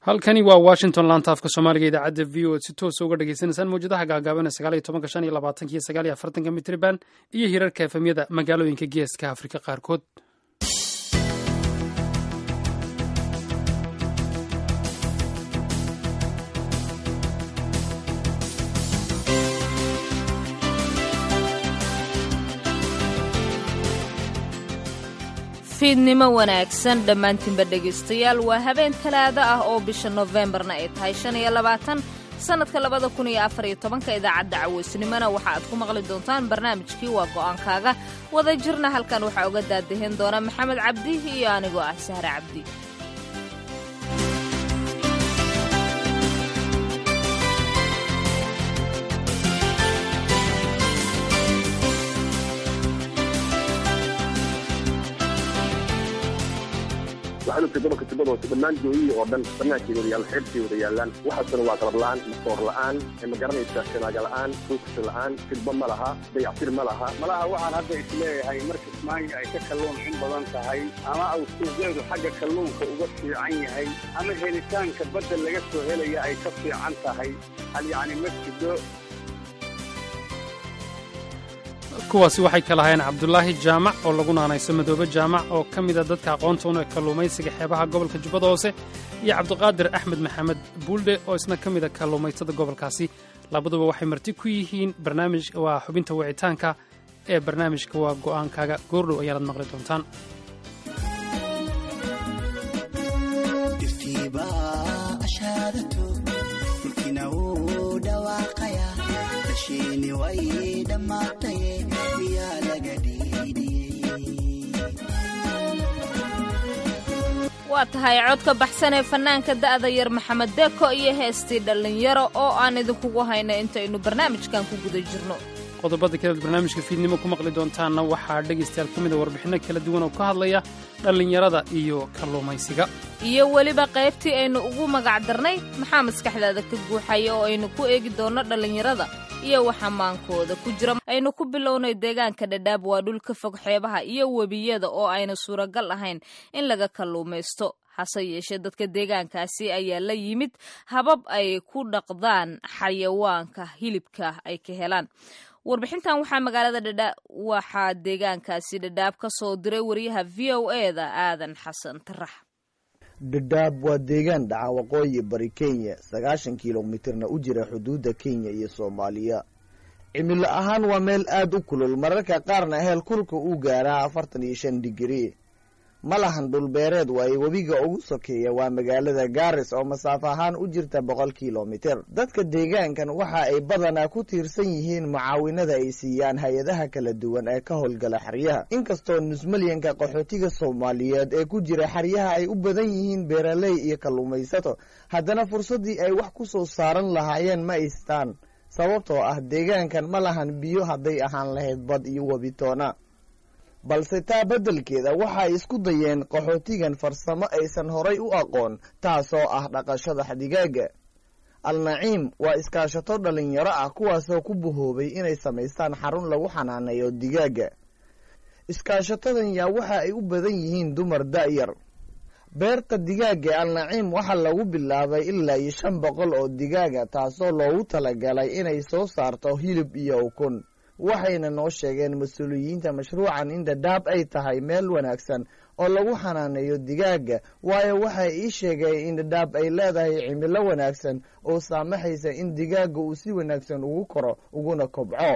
halkani waa washington laanta afka soomaaliga idaacadda v o si toosa uga dhagaysanaysaan mawjadaha gaagaaban sagaal iyo tobanka shan iyo labaatanka iyo sagaal iyo afartanka mitriban iyo hirarka efemyada magaalooyinka geeska afrika qaarkood fiidnimo wanaagsan dhammaantiinba dhegaystayaal waa habeen talaado ah oo bisha nofembarna ay tahay shan iyo labaatan sannadka labada kun iyo afar iyo tobanka idaacadda caweysnimona waxa aad ku maqli doontaan barnaamijkii waa go'aankaaga wada jirna halkan waxaa uga daadahin doona maxamed cabdi iyo anigoo ah sahre cabdi waxaan ogtay gobolka tubada hoose dhammaan jooyihii oo dhan banaankeeda wada yaallan xeebtay wada yaallaan waxaasuna waa qalab la'aan masoor la'aan ma garanaysa shanaaga la'aan foogsa la'aan filba ma laha dayactir ma laha malaha waxaan hadda isleeyahay marka ismaanya ay ka kalluun in badan tahay ama uu suuqeedu xagga kalluunka uga fiican yahay ama helitaanka badda laga soo helaya ay ka fiican tahay hal yacni ma jido kuwaasi waxay kala hayeen cabdulaahi jaamac oo lagu naanayso madoobe jaamac oo ka mida dadka aqoonta una kalluumaysiga xeebaha gobolka jubbada hoose iyo cabdiqaadir axmed maxamed buuldhe oo isna ka mida kalluumaytada gobolkaasi labaduba waxay marti ku yihiin barnaamij waa xubinta wicitaanka ee barnaamijka waa go'aankaaga goordhow ayaanad maqli doontaan waa tahay codka baxsan ee fannaanka da'da yar maxamed deeko iyo heestii dhallinyaro oo aan idinkugu hayno intaynu barnaamijkan ku guda jirno qodobada kaleed barnaamijka fiidnimo ku maqli doontaanna waxaa dhegaystayaal ka mida warbixinno kala duwan oo ka hadlaya dhallinyarada iyo kalluumaysiga iyo weliba qaybtii aynu ugu magac darnay maxaa maskaxdaada ka guuxaya oo aynu ku eegi doonno dhallinyarada iyo waxa maankooda ku jira aynu ku bilownay deegaanka dhadhaab waa dhul ka fog xeebaha iyo webiyada oo ayna suuragal ahayn in laga kalluumaysto hase yeeshee dadka deegaankaasi ayaa la yimid habab ay ku dhaqdaan xayawaanka hilibka ay ka helaan warbixintan waxaa magaalada dhadhaab waxaa deegaankaasi dhadhaab ka soo diray wariyaha v o e da aadan xasan tarax dhadhaab waa deegaan dhaca waqooyi bari kenya sagaashan kilomitirna u jira xuduudda kenya iyo soomaaliya cimilo ahaan waa meel aad u kulul mararka qaarna heel kulka uu gaaraa afartan iyo shan digrii ma lahan dhulbeereed waaye webiga ugu sokeeya waa magaalada gaaris oo masaafo ahaan u jirta boqol kilomitir dadka deegaankan waxa ay badanaa ku tiirsan yihiin mucaawinada ay siiyaan hay-adaha kala duwan ee ka howlgala xeryaha inkastoo nusmalyanka qaxootiga soomaaliyeed ee ku jira xeryaha ay u badan yihiin beeraley iyo kalluumaysato haddana fursaddii ay wax ku soo saaran lahaayeen ma aystaan sababtoo ah deegaankan ma lahan biyo hadday ahaan lahayd bad iyo webitoona balse taa beddelkeeda waxay isku dayeen qaxootigan farsamo aysan horay u aqoon taasoo ah dhaqashada digaaga al-naciim waa iskaashato dhallinyaro ah kuwaasoo ku bahoobay inay samaystaan xarun lagu xanaaneeyo digaaga iskaashatadan yaa waxa ay u badan yihiin dumar da'yar beerta digaaga al-naciim waxaa lagu bilaabay ilaa iyo shan boqol oo digaaga taasoo loogu talagalay inay soo saarto hilib iyo ukun waxayna noo sheegeen mas-uuliyiinta mashruucan in dhadhaab ay tahay meel wanaagsan oo lagu xanaaneeyo digaaga waayo waxay ii sheegeen in dhadhaab ay leedahay cimilo wanaagsan oo saamaxaysa in digaaga uu si wanaagsan ugu koro uguna kobco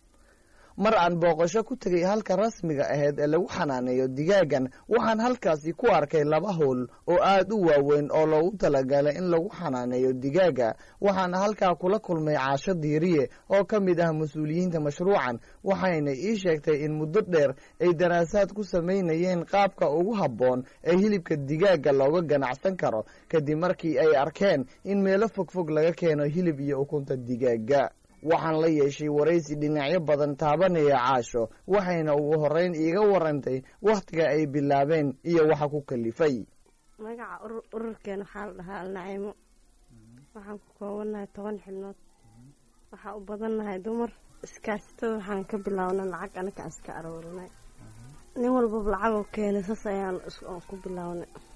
mar aan booqasho ku tegay halka rasmiga aheyd ee lagu xanaaneeyo digaagan waxaan halkaasi ku arkay laba howl oo aad u waaweyn oo loogu talagalay in lagu xanaaneeyo digaaga waxaana halkaa kula kulmay caasho diiriye oo ka mid ah mas-uuliyiinta mashruucan waxayna ii sheegtay in muddo dheer ay daraasaad ku samaynayeen qaabka ugu habboon ee hilibka digaaga looga ganacsan karo kadib markii ay arkeen in meelo fogfog laga keeno hilib iyo ukunta digaaga waxaan la yeeshay waraysi dhinacyo badan taabanaya caasho waxayna ugu horreyn iiga warantay wakhtiga ay bilaabeen iyo waxa ku kalifay magaca ururkeen waxaa la dhahaa alnaciimo waxaan ku koobannahay toban xibnood waxaa u badannahay dumar iskaashatada waxaan ka bilaabnay lacag anaga aan iska aroorinay nin walbaba lacagoo keenay saas ayaan ku bilaabnay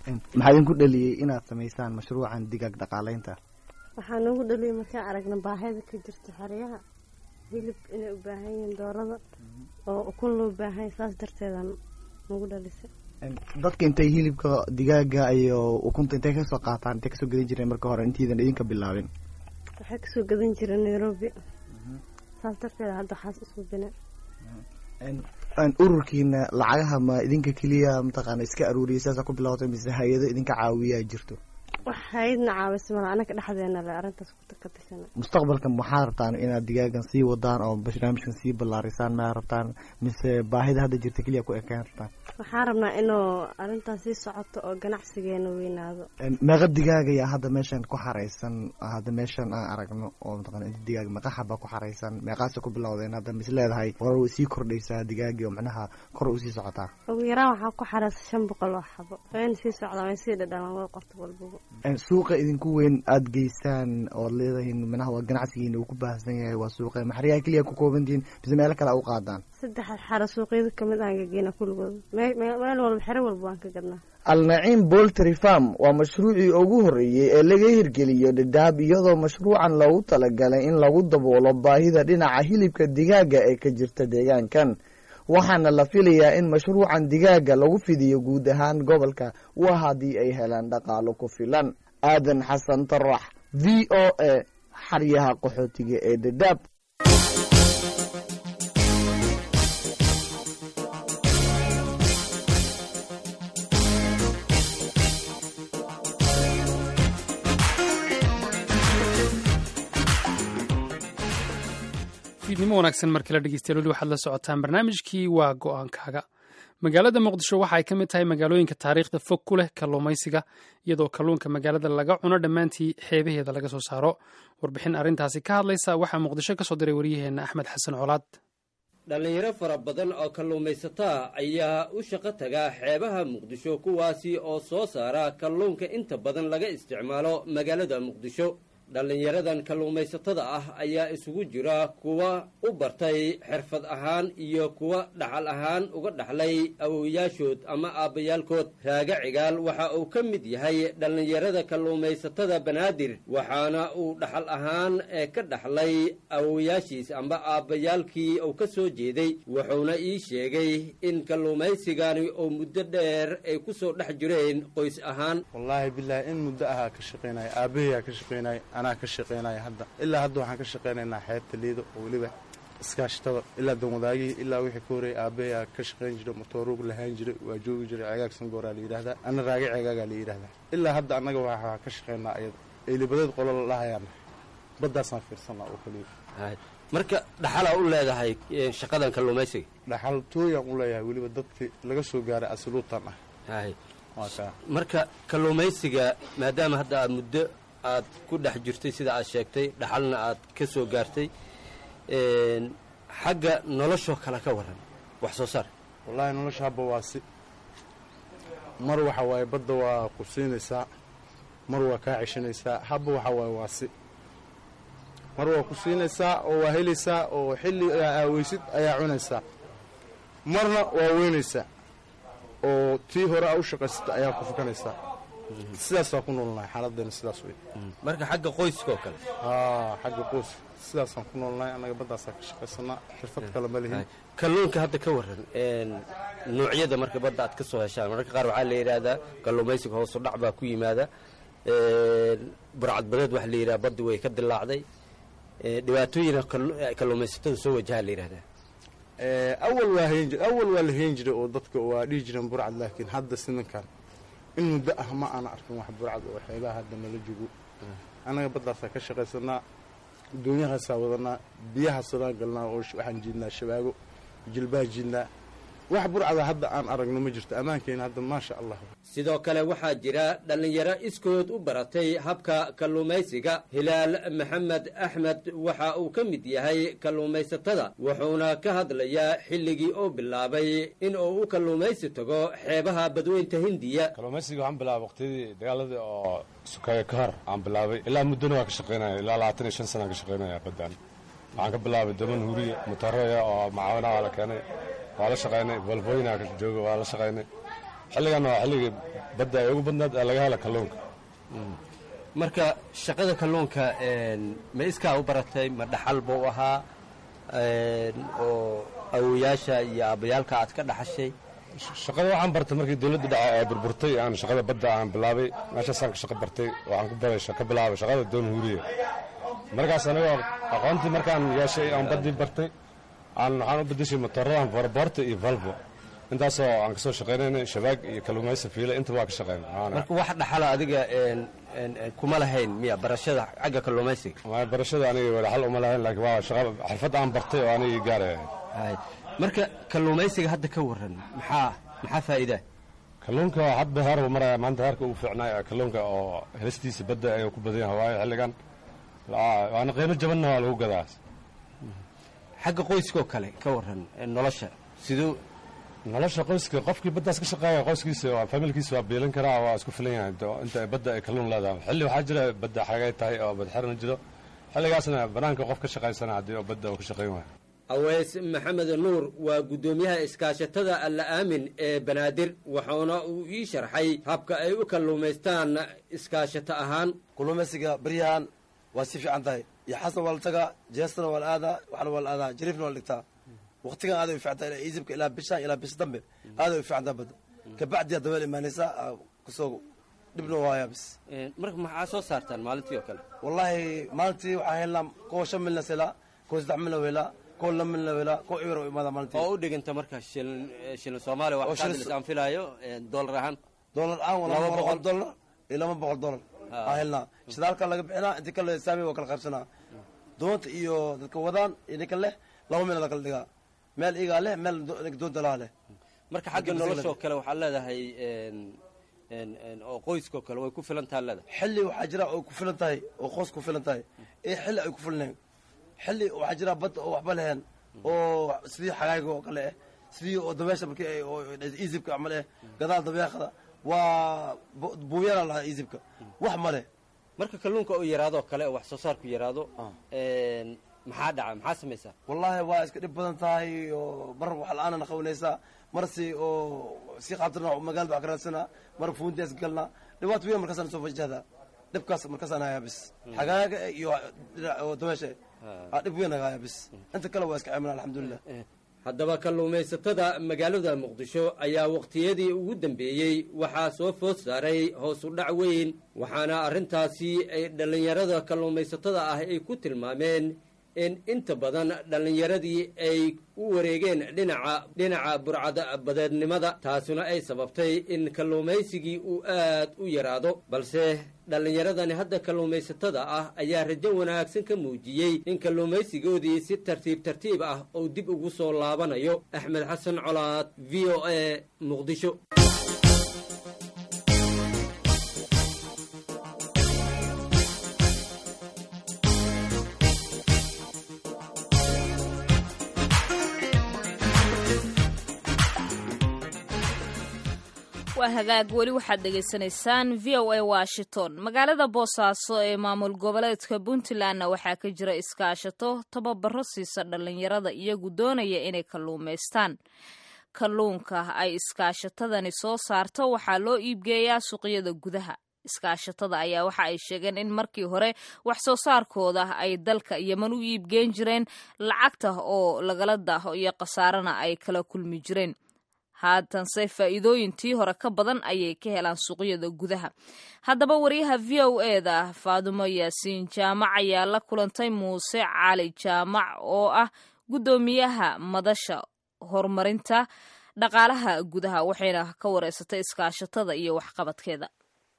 maxaa idinku dhaliyey inaad samaysaan mashruucan digaag dhaqaaleynta waxaa noogu dhaliyay markaan aragna baahida ka jirta xeryaha hilib inay u baahan yihiin doorada oo ukun loo baahanya saas darteedaan nagu dhalisay dadka intay hilibka digaaga iyo ukunta intay kasoo qaataan intay kasoo gadan jireen marka hore intaydan idinka bilaabin waxay kasoo gadan jireen nairobi saas darteeda hadda waxaas isku bine ururkiina lacagaha ma idinka keliya mataqaana iska aruuriyay sidaasa ku bilawatay mise hay-ado idinka caawiyaa jirto wax hay-adna caawisa mala anaka dhexdeena le arrintaas ka tashana mustaqbalka maxaa rabtaan inaad digaagan sii wadaan oo barnaamijkan sii ballaarisaan maa rabtaan mise baahida hadda jirta keliya ku ekaan rabtaan waxaan rabnaa inuu arrintaas sii socoto oo ganacsigeena weynaado meeqa digaaga yaa hadda meeshan ku xaraysan hadda meeshan aan aragno oo mataqana inta digaag meeqa xaba ku xaraysan meeqaasa ku bilowdeen hadda mis leedahay hore way sii kordhaysaa digaagii oo macnaha kor u sii socotaa ugu yaraan waxaa ku xaraysa shan boqol oo xabo wayna sii socdaan way sii dhadhamaan way qorto walbaba suuqa idinku weyn aada geysaan ood leedahiin manaha waa ganacsigiina uu ku baahsan yahay waa suuqa maxriyaha keliya ku koobantihiin mise meelo kale u qaadaan saddex xaro suuqyada kamid aan gageyna kulligood meel walba xero walba waan ka gadnaa alnaciim boltry farm waa mashruucii ugu horreeyey ee laga hirgeliyo dhadhaab iyadoo mashruucan loogu talagalay in lagu daboolo baahida dhinaca hilibka digaaga ee ka jirta deegaankan waxaana la filayaa in mashruucan digaaga lagu fidiyo guud ahaan gobolka waa haddii ay helaan dhaqaalo ku filan aadan xasan tarax v o a xaryaha qaxootiga ee dhadhaab fiidnimo wanaagsan mar kale dhegeystayaal weli waxaad la socotaan barnaamijkii waa go-aankaaga magaalada muqdisho waxa ay ka mid tahay magaalooyinka taariikhda fog ku leh kalluumaysiga iyadoo kalluunka magaalada laga cuno dhammaantii xeebaheeda laga soo saaro warbixin arrintaasi ka hadlaysa waxaa muqdisho ka soo diray waryaheenna axmed xasan colaad dhallinyaro fara badan oo kalluumaysataa ayaa u shaqo taga xeebaha muqdisho kuwaasi oo soo saara kalluunka inta badan laga isticmaalo magaalada muqdisho dhallinyaradan kalluumaysatada ah ayaa isugu jira kuwa u bartay xirfad ahaan iyo kuwa dhaxal ahaan uga dhaxlay awowayaashood ama aabbayaalkood raaga cigaal waxa uu ka mid yahay dhallinyarada kalluumaysatada banaadir waxaana uu dhaxal ahaan ee ka dhaxlay awowayaashiis amba aabbayaalkii uu ka soo jeeday wuxuuna ii sheegay in kalluumaysigani oo muddo dheer ay ku soo dhex jireen qoys ahaan wallaahi bilaahi in muddo ahaa ka shaqaynaya aabbahayaa ka shaqaynaya anaa ka shaqaynaya hadda ilaa hadda waxaan ka shaqaynaynaa xeebta liido oo weliba iskaashatada ilaa danwadaagihii ilaa wixii ka horreeyay aabbahayaa ka shaqayn jiray motooruug lahaan jiray waa joogi jiray cegaag sangooraa la yidhahdaa ana raage ceegaagaa la yidhahdaa ilaa hadda annaga waxaa ka shaqaynaa ayada eelibadeed qolo la dhahayaana baddaasaan fiirsanaa oo keliya marka dhaxalaa u leedahay shaqadan kalluumaysiga dhaxaltooyaan u leeyahay weliba dadkii laga soo gaaray asiluutan ah waa kaa marka kalluumaysiga maadaama hadda aad muddo aad ku dhex jirtay sida aad sheegtay dhaxalna aad ka soo gaartay xagga noloshoo kale ka waran wax soo saar wallaahi nolosha habba waa si mar waxa waaye badda waa ku siinaysaa mar waa kaa ceshanaysaa habba waxa waaye waa si mar waa ku siinaysaa oo waa helaysaa oo xilli aaweysid ayaa cunaysaa marna waa weynaysaa oo tii hore aa u shaqaysata ayaa ku fukanaysaa sidaas waa ku noolnahay xaaladdeena sidaas wey marka xagga qoyska oo kale haa xagga qoys sidaasaan ku noolnahay annaga baddaasaa ka shaqaysanaa xirfad kale ma lihin kalluunka hadda ka waran noocyada marka badda aad ka soo heshaan mararka qaar waxaa la yidhaahdaa kalluumaysiga hoosu dhac baa ku yimaada burcadbadeed waxa la yidhaha baddi way ka dilaacday dhibaatooyina kalluumaysatada soo wajahaa la yidhahdaa awal waa hayn jir awal waa la hayn jiray oo dadka waa dhihi jireen burcad laakiin hadda siminkan in muddo ah ma aana arkin wax burcad oo xeebaha hadda nala jogo annaga baddaasaa ka shaqaysanaa doonyahaasaa wadanaa biyahaasadaan galnaa oo waxaan jiidnaa shabaago jilbaa jiidnaa wax burcada hadda aan aragno ma jirto ammaankeena hadda maasha allah sidoo kale waxaa jira dhallinyaro iskood u baratay habka kalluumaysiga hilaal maxamed axmed waxa uu ka mid yahay kalluumaysatada wuxuuna ka hadlayaa xilligii uu bilaabay in uu u kalluumaysi tago xeebaha badweynta hindiya kalluumaysiga waxaan bilaabay waqtiyadii dagaaladii oo sukaaya ka hor aan bilaabay ilaa muddona waa ka shaqaynaya ilaa labaatan iyo shan sanaan ka shaqaynaya baddaan waxaan ka bilaabay daman huriya mutaroya oo macaawina waa la keenay waa la shaqaynay volvoyina jooga waa la shaqaynay xilligan waa xilligii badda ay ugu badnaad ee laga hela kalluunka marka shaqada kalluunka ma iskaa u baratay ma dhaxal buu ahaa oo awoyaasha iyo aabbayaalka aad ka dhaxashay shaqada waxaan bartay markii dowladda dhaca ee burburtay aan shaqada badda aan bilaabay meeshaasaan ka shaqo bartay waxaan ku baray ka bilaabay shaqada doon huuriye markaas anigoo aqoontii markaan yeeshay aan baddii bartay aan waxaan u bedeshay motooradan farboorta iyo valvo intaasoo aan kasoo shaqaynaynay shabaag iyo kalluumaysa fiila intaba waa ka shaqayna marka wax dhaxala adiga kuma lahayn miya barashada xagga kalluumaysiga barashada aniga dhaxal uma lahayn laakiin waa shaqa xirfad aan bartay oo anigii gaaraya marka kalluumaysiga hadda ka waran maxaa maxaa faa'iidaa kalluunka hadda heer uu maraya maanta heerka uu fiicnaay kalluunka oo helistiisa badda ayuu ku badan yahay waayo xilligan waana qiimo jabanna waa lagu gadaa xagga qoyskoo kale ka waran nolosha siduu nolosha qoyska qofkii baddaas ka shaqeeya qoyskiisa waa familkiisa waa biilan karaa waa isku filan yahay inta badda ay kalluun leedahay xilli waxaa jira badda xagay tahay oo badxirna jiro xilligaasna banaanka qof ka shaqaysana haddii oo badda uu ka shaqayn waayo aweys maxamed nuur waa guddoomiyaha iskaashatada alla aamin ee banaadir waxauna uu ii sharxay habka ay u kalluumaystaan iskaashato ahaan kalluumaysiga beryahan waa si fiican tahay iyo xasna waa la tagaa jeestana waa la aadaa waxna waa la aadaa jariifna waa la dhigtaa waqtigan aaday u fiican tahay ilaa iisibka ilaa bishaan ilaa bis dambe aaday u fiican tahay badda kabacdiyaa dabeel imaanaysaa kasoo dhibna waayaa bis marka maxaa soo saartaan maalintii oo kale wallaahi maalintii waxaan helnaa kuwa shan milna selaa kuwa saddex milna weelaa kuwa laba milna weelaa kuwa ibir oo imaada maalintii oo u dhiganta marka shilin shilin soomaaliya wax kaadilis aan filaayo doolar ahaan doolar aan waa laba boqol doolar iyo laba boqol doolar aan helnaa shidaalka laga bixinaa intii kale saami waa kala qaybsanaa doonta iyo dadka wadaan iyo ninka leh laba meel la kala dhigaa meel igaa leh meel doonta laha leh marka xagga noloshoo kale waxaad leedahay oo qoyskao kale way ku filan taha leedahay xilli waxaa jira oo ku filan tahay oo qoys ku filan tahay ee xilli ay ku filnayn xilli waxaa jira badda oo waxba leheen oo sidii xagaayga oo kale eh sidii oo dabeesha markii ay oo iisibka camal eh gadaal dabeeqda waa buuyana lahaa iisibka wax ma leh marka kalluunka oo yaraadoo kale oo wax soo saarku yaraado maxaa dhaca maxaa samaysaa wallaahi waa iska dhib badan tahay oo mar wax la-aanana qabanaysaa mar si oo si qaabtirna magaalada wax ka raadsanaa mar fuuntias galnaa dhibaato weyn markaasaan soo fajahdaa dhibkaas markaasaan hayaa bis xagaaga iyo dabeesha dhib weyn hayaa bis inta kale waa iska ceemina alxamdulilah haddaba kalluumaysatada magaalada muqdisho ayaa waqtiyadii ugu dambeeyey waxaa soo food saaray hoos u dhac weyn waxaana arrintaasi ay dhallinyarada kalluumaysatada ah ay ku tilmaameen in inta badan dhallinyaradii ay u wareegeen dhinaca dhinaca burcada badeednimada taasuna ay sababtay in kalluumaysigii uu aad u yaraado balse dhallinyaradani hadda kalluumaysatada ah ayaa rajo wanaagsan ka muujiyey in kalluumaysigoodii si tartiib tartiib ah uu dib ugu soo laabanayo axmed xasan colaad v o a muqdisho waa hagaag weli waxaad dhegaysanaysaan v o a washington magaalada boosaaso ee maamul goboleedka puntlandna waxaa ka jira iskaashato tababaro siisa dhallinyarada iyagu doonaya inay kalluumaystaan kalluunka ay iskaashatadani soo saarto waxaa loo iibgeeyaa suuqyada gudaha iskaashatada ayaa waxa ay sheegeen in markii hore wax soo saarkooda ay dalka yeman u iibgeen jireen lacagta oo lagala daaho iyo khasaarana ay kala kulmi jireen haatanse faa'iidooyintii hore ka badan ayay ka helaan suuqyada gudaha haddaba wariyaha v o eda faadumo yaasiin jaamac ayaa la kulantay muuse cali jaamac oo ah guddoomiyaha madasha horumarinta dhaqaalaha gudaha waxayna ka wareysatay iskaashatada iyo waxqabadkeeda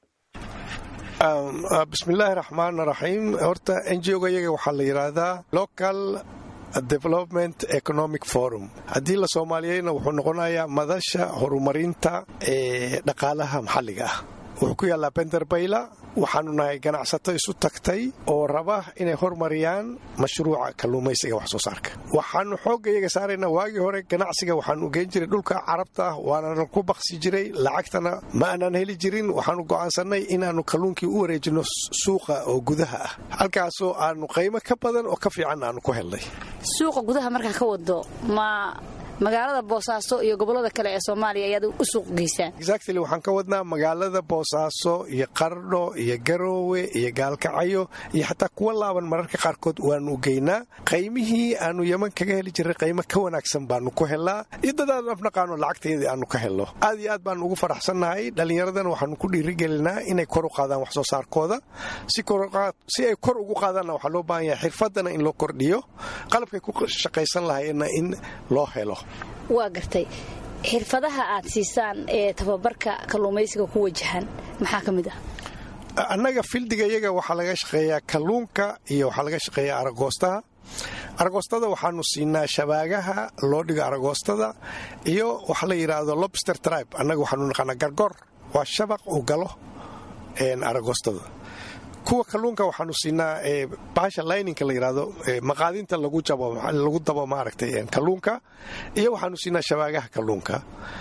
bismillaahi raxmaan raxiim horta n g oga iyaga waxaa la yidhaahdaa local development economic forum haddii la soomaaliyeyna wuxuu noqonayaa madasha horumarinta ee dhaqaalaha maxalliga ah wuxuu ku yaallaa benderbayla waxaanu nahay ganacsato isu tagtay oo raba inay hormariyaan mashruuca kalluumaysiga wax soo saarka waxaanu xoogga iyaga saaraynaa waagii hore ganacsiga waxaanu geen jiray dhulka carabta ah waanana ku baqsi jiray lacagtana ma aanan heli jirin waxaanu go'aansannay inaannu kalluunkii u wareejinno suuqa oo gudaha ah halkaasoo aanu qaymo ka badan oo ka fiican aanu ku helnay suuqa gudaha markaa ka wado ma magaalada boosaaso iyo gobollada kale ee soomaaliya ayaad u suuq geysaan exactly waxaan ka wadnaa magaalada boosaaso iyo qardho iyo garoowe iyo gaalkacyo iyo xataa kuwa laaban mararka qaarkood waanu geynaa qaymihii aanu yeman kaga heli jirray qaymo ka wanaagsan baanu ku helnaa iyo dadaan afnaqaano lacagteedii aanu ka helno aad iyo aad baanu ugu faraxsannahay dhallinyaradana waxaanu ku dhiirigelinaa inay kor u qaadaan wax soo saarkooda si ay kor ugu qaadaanna waxaa loo baahan yahay xirfadana in loo kordhiyo qalabkay ku shaqaysan lahayeenna in loo helo waa gartay xirfadaha aad siisaan ee tababarka kalluumaysiga ku wajahan maxaa ka mid ah annaga fildiga iyaga waxaa laga shaqeeyaa kalluunka iyo waxaa laga shaqeeyaa aragoostaha aragoostada waxaanu siinaa shabaagaha loo dhigo aragoostada iyo waxa la yidhaahdo lobster tribe annaga waxaanu naqaanaa gargor waa shabaq uu galo aragoostada kuwa kalluunka waxaanu siinaa bahasha lininka la yidhaahdo maqaadinta lagu dabo maaragtay kalluunka iyo waxaanu siinaa shabaagaha kalluunka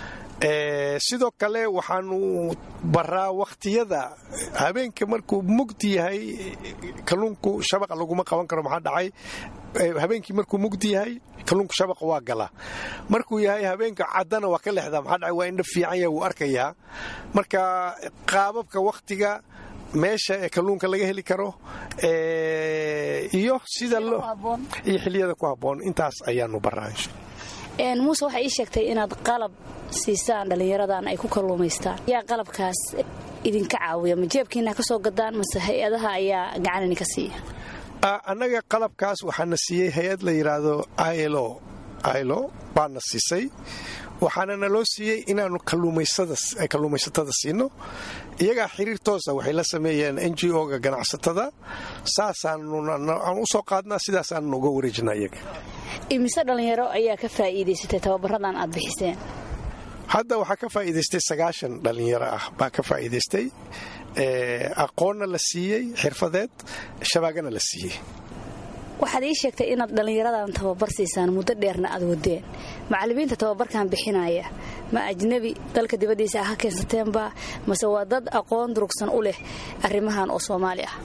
sidoo kale waxaanu baraa wakhtiyada habeenka markuu mugdi yahay kalluunku shabaqa laguma qaban karo maxaa dhacay habeenkii markuu mugdi yahay kalluunku shabaqa waa galaa markuu yahay habeenka caddana waa ka lexdaa maxaa dhacay waa indha fiican yahay wuu arkayaa marka qaababka wakhtiga meesha ee kalluunka laga heli karo iyo sida iyo xiliyada ku habboon intaas ayaanu baraa muuse waxay ii sheegtay inaad qalab siisaan dhallinyaradan ay ku kalluumaystaan yaa qalabkaas idinka caawiya ma jeebkiina ka soo gadaan mase hay-adaha ayaa gacan idinka siiya annaga qalabkaas waxaana siiyey hay-ad la yidhaahdo ilo ilo baana siisay waxaana naloo siiyey inaannu kalluumaysatada siino iyagaa xiriir toosa waxay la sameeyeen n g o-ga ganacsatada saasaanaan u soo qaadnaa sidaasaannu uga wareejinaa iyaga imise dhallinyaro ayaa ka faa'iidaysatay tababaradan aad bixiseen hadda waxaa ka faa'iidaystay sagaashan dhallinyaro ah baa ka faa'iidaystay aqoonna la siiyey xirfadeed shabaagana la siiyey waxaad ii sheegtay inaad dhallinyaradan tababar siisaan muddo dheerna aad wadeen macallimiinta tababarkan bixinaya ma ajnebi dalka dibaddiisa ah ka keensateenba mase waa dad aqoon durugsan u leh arrimahan oo soomaali ah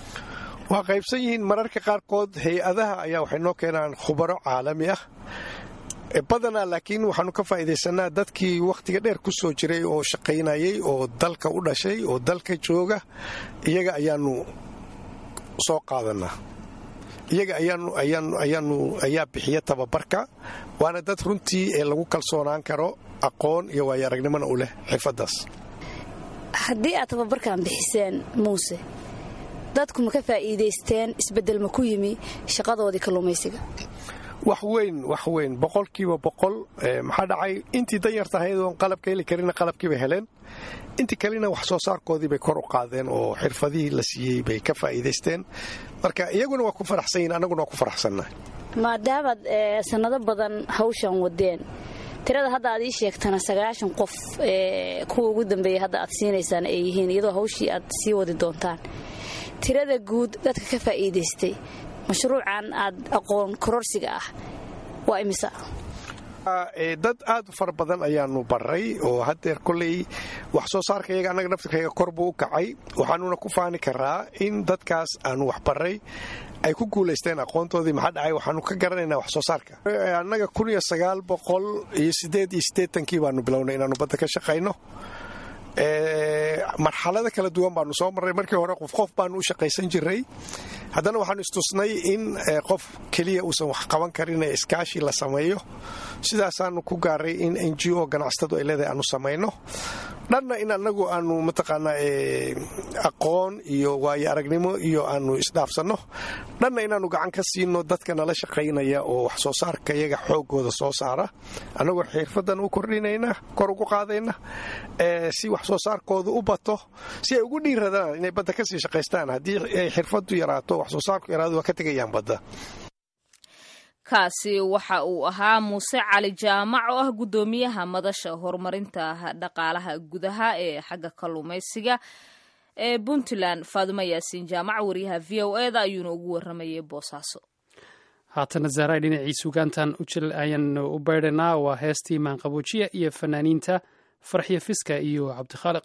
waa qaybsan yihiin mararka qaarkood hay-adaha ayaa waxay noo keenaan khubaro caalami ah badanaa laakiin waxaanu ka faa'iidaysanaa dadkii wakhtiga dheer ku soo jiray oo shaqaynayay oo dalka u dhashay oo dalka jooga iyaga ayaanu soo qaadanaa iyaga ayaanu ayaa bixiya tababarka waana dad runtii ee lagu kalsoonaan karo aqoon iyo waayo aragnimona u leh xirfadaas haddii aad tababarkan bixiseen muuse dadku ma ka faa'iidaysteen isbeddel ma ku yimi shaqadoodii kalluumaysiga wax weyn wax weyn boqolkiiba boqol maxaa dhacay intii danyarta ahayd oon qalabka heli karina qalabkiibay heleen intii kalena wax soo saarkoodii bay kor u qaadeen oo xirfadihii la siiyey bay ka faa'iidaysteen marka iyaguna waa ku faraxsan yihin annaguna waa ku faraxsannahay maadaamaad sannado badan hawshan wadeen tirada hadda aad ii sheegtana sagaashan qof kuwa ugu dambeeya hadda aad siinaysaan ay yihiin iyadoo hawshii aad sii wadi doontaan tirada guud dadka ka faa'iidaystay mashruucan aad aqoon kororsiga ah waa imisa dad aad u fara badan ayaanu baray oo haddeer koley wax soo saarka iyaga annaga naftirkayga kor buu u kacay waxaanuna ku faani karaa in dadkaas aanu wax baray ay ku guulaysteen aqoontoodii maxaa dhacay waxaanu ka garanaynaa wax soo saarka annaga kun iyo sagaal boqol iyo siddeed iyo siddeetankii baanu bilownay inaanu badda ka shaqayno marxalada kala duwan baanu soo marray markii hore qof qof baanu u shaqaysan jiray haddana waxaanu istusnay in qof keliya uusan wax qaban karin ee iskaashi la sameeyo sidaasaanu ku gaaray in n g o ganacsatadu ay leedahay aanu samayno dhanna in annagu aanu mataqaanaa aqoon iyo waayo aragnimo iyo aanu isdhaafsanno dhanna inaannu gacan ka siino dadka nala shaqaynaya oo wax soo saarka iyaga xoogooda soo saara annagoo xirfadan u kordhinayna kor ugu qaadayna si wax soo saarkooda u bato si ay ugu dhiiradaan inay badda kasii shaqaystaan haddii ay xirfadu yaraato wax soo saarku yaraado waa ka tegayaan badda kaasi waxa uu ahaa muuse cali jaamac oo ah guddoomiyaha madasha horumarinta dhaqaalaha gudaha ee xagga kalluumaysiga ee puntland faadumo yaasiin jaamac wariyaha v o e da ayuuna ugu waramayay boosaaso haatana zahray dhinacii sugaantan ujil ayaanu u beydhanaa waa heestii maanqaboojiya iyo fanaaniinta farxiyo fiska iyo cabdikhaaliq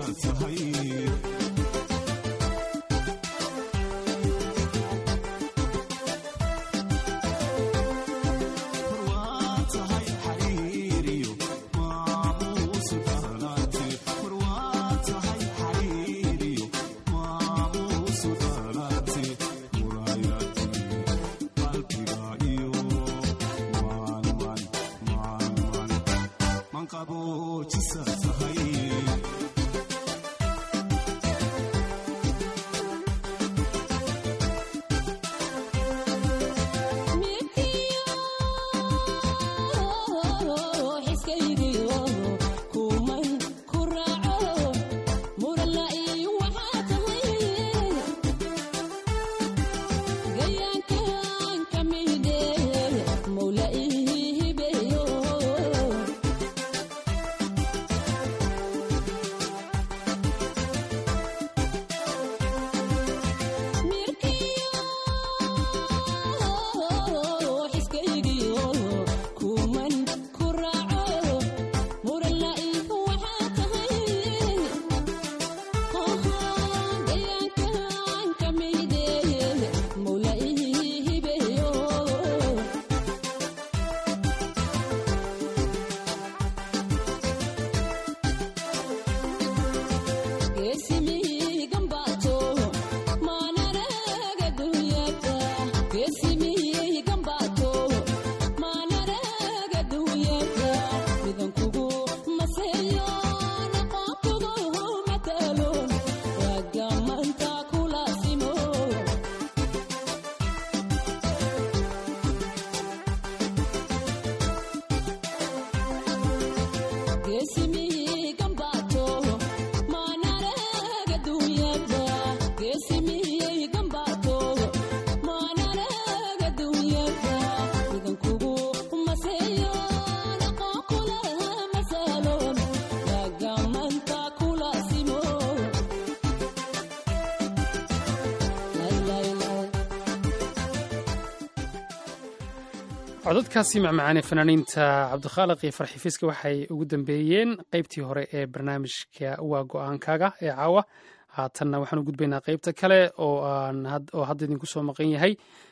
codadkaasi macmacaane fanaaniinta cabdikhaaliq iyo farxifiiska waxay ugu dambeeyeen qaybtii hore ee barnaamijka waa go-aankaaga ee caawa haatanna waxaan u gudbaynaa qaybta kale oo oo hadda idinku soo maqan yahay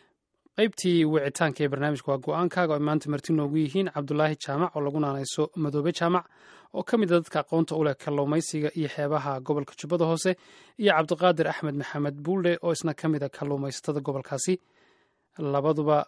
qaybtii wicitaanka ee barnaamijka waa go-aankaaga oo maanta marti noogu yihiin cabdulaahi jaamac oo lagu naanayso madoobe jaamac oo ka mid a dadka aqoonta u leh kalluumaysiga iyo xeebaha gobolka jubbada hoose iyo cabdiqaadir axmed maxamed buuldhe oo isna ka mid a kalluumaysatada gobolkaasi labaduba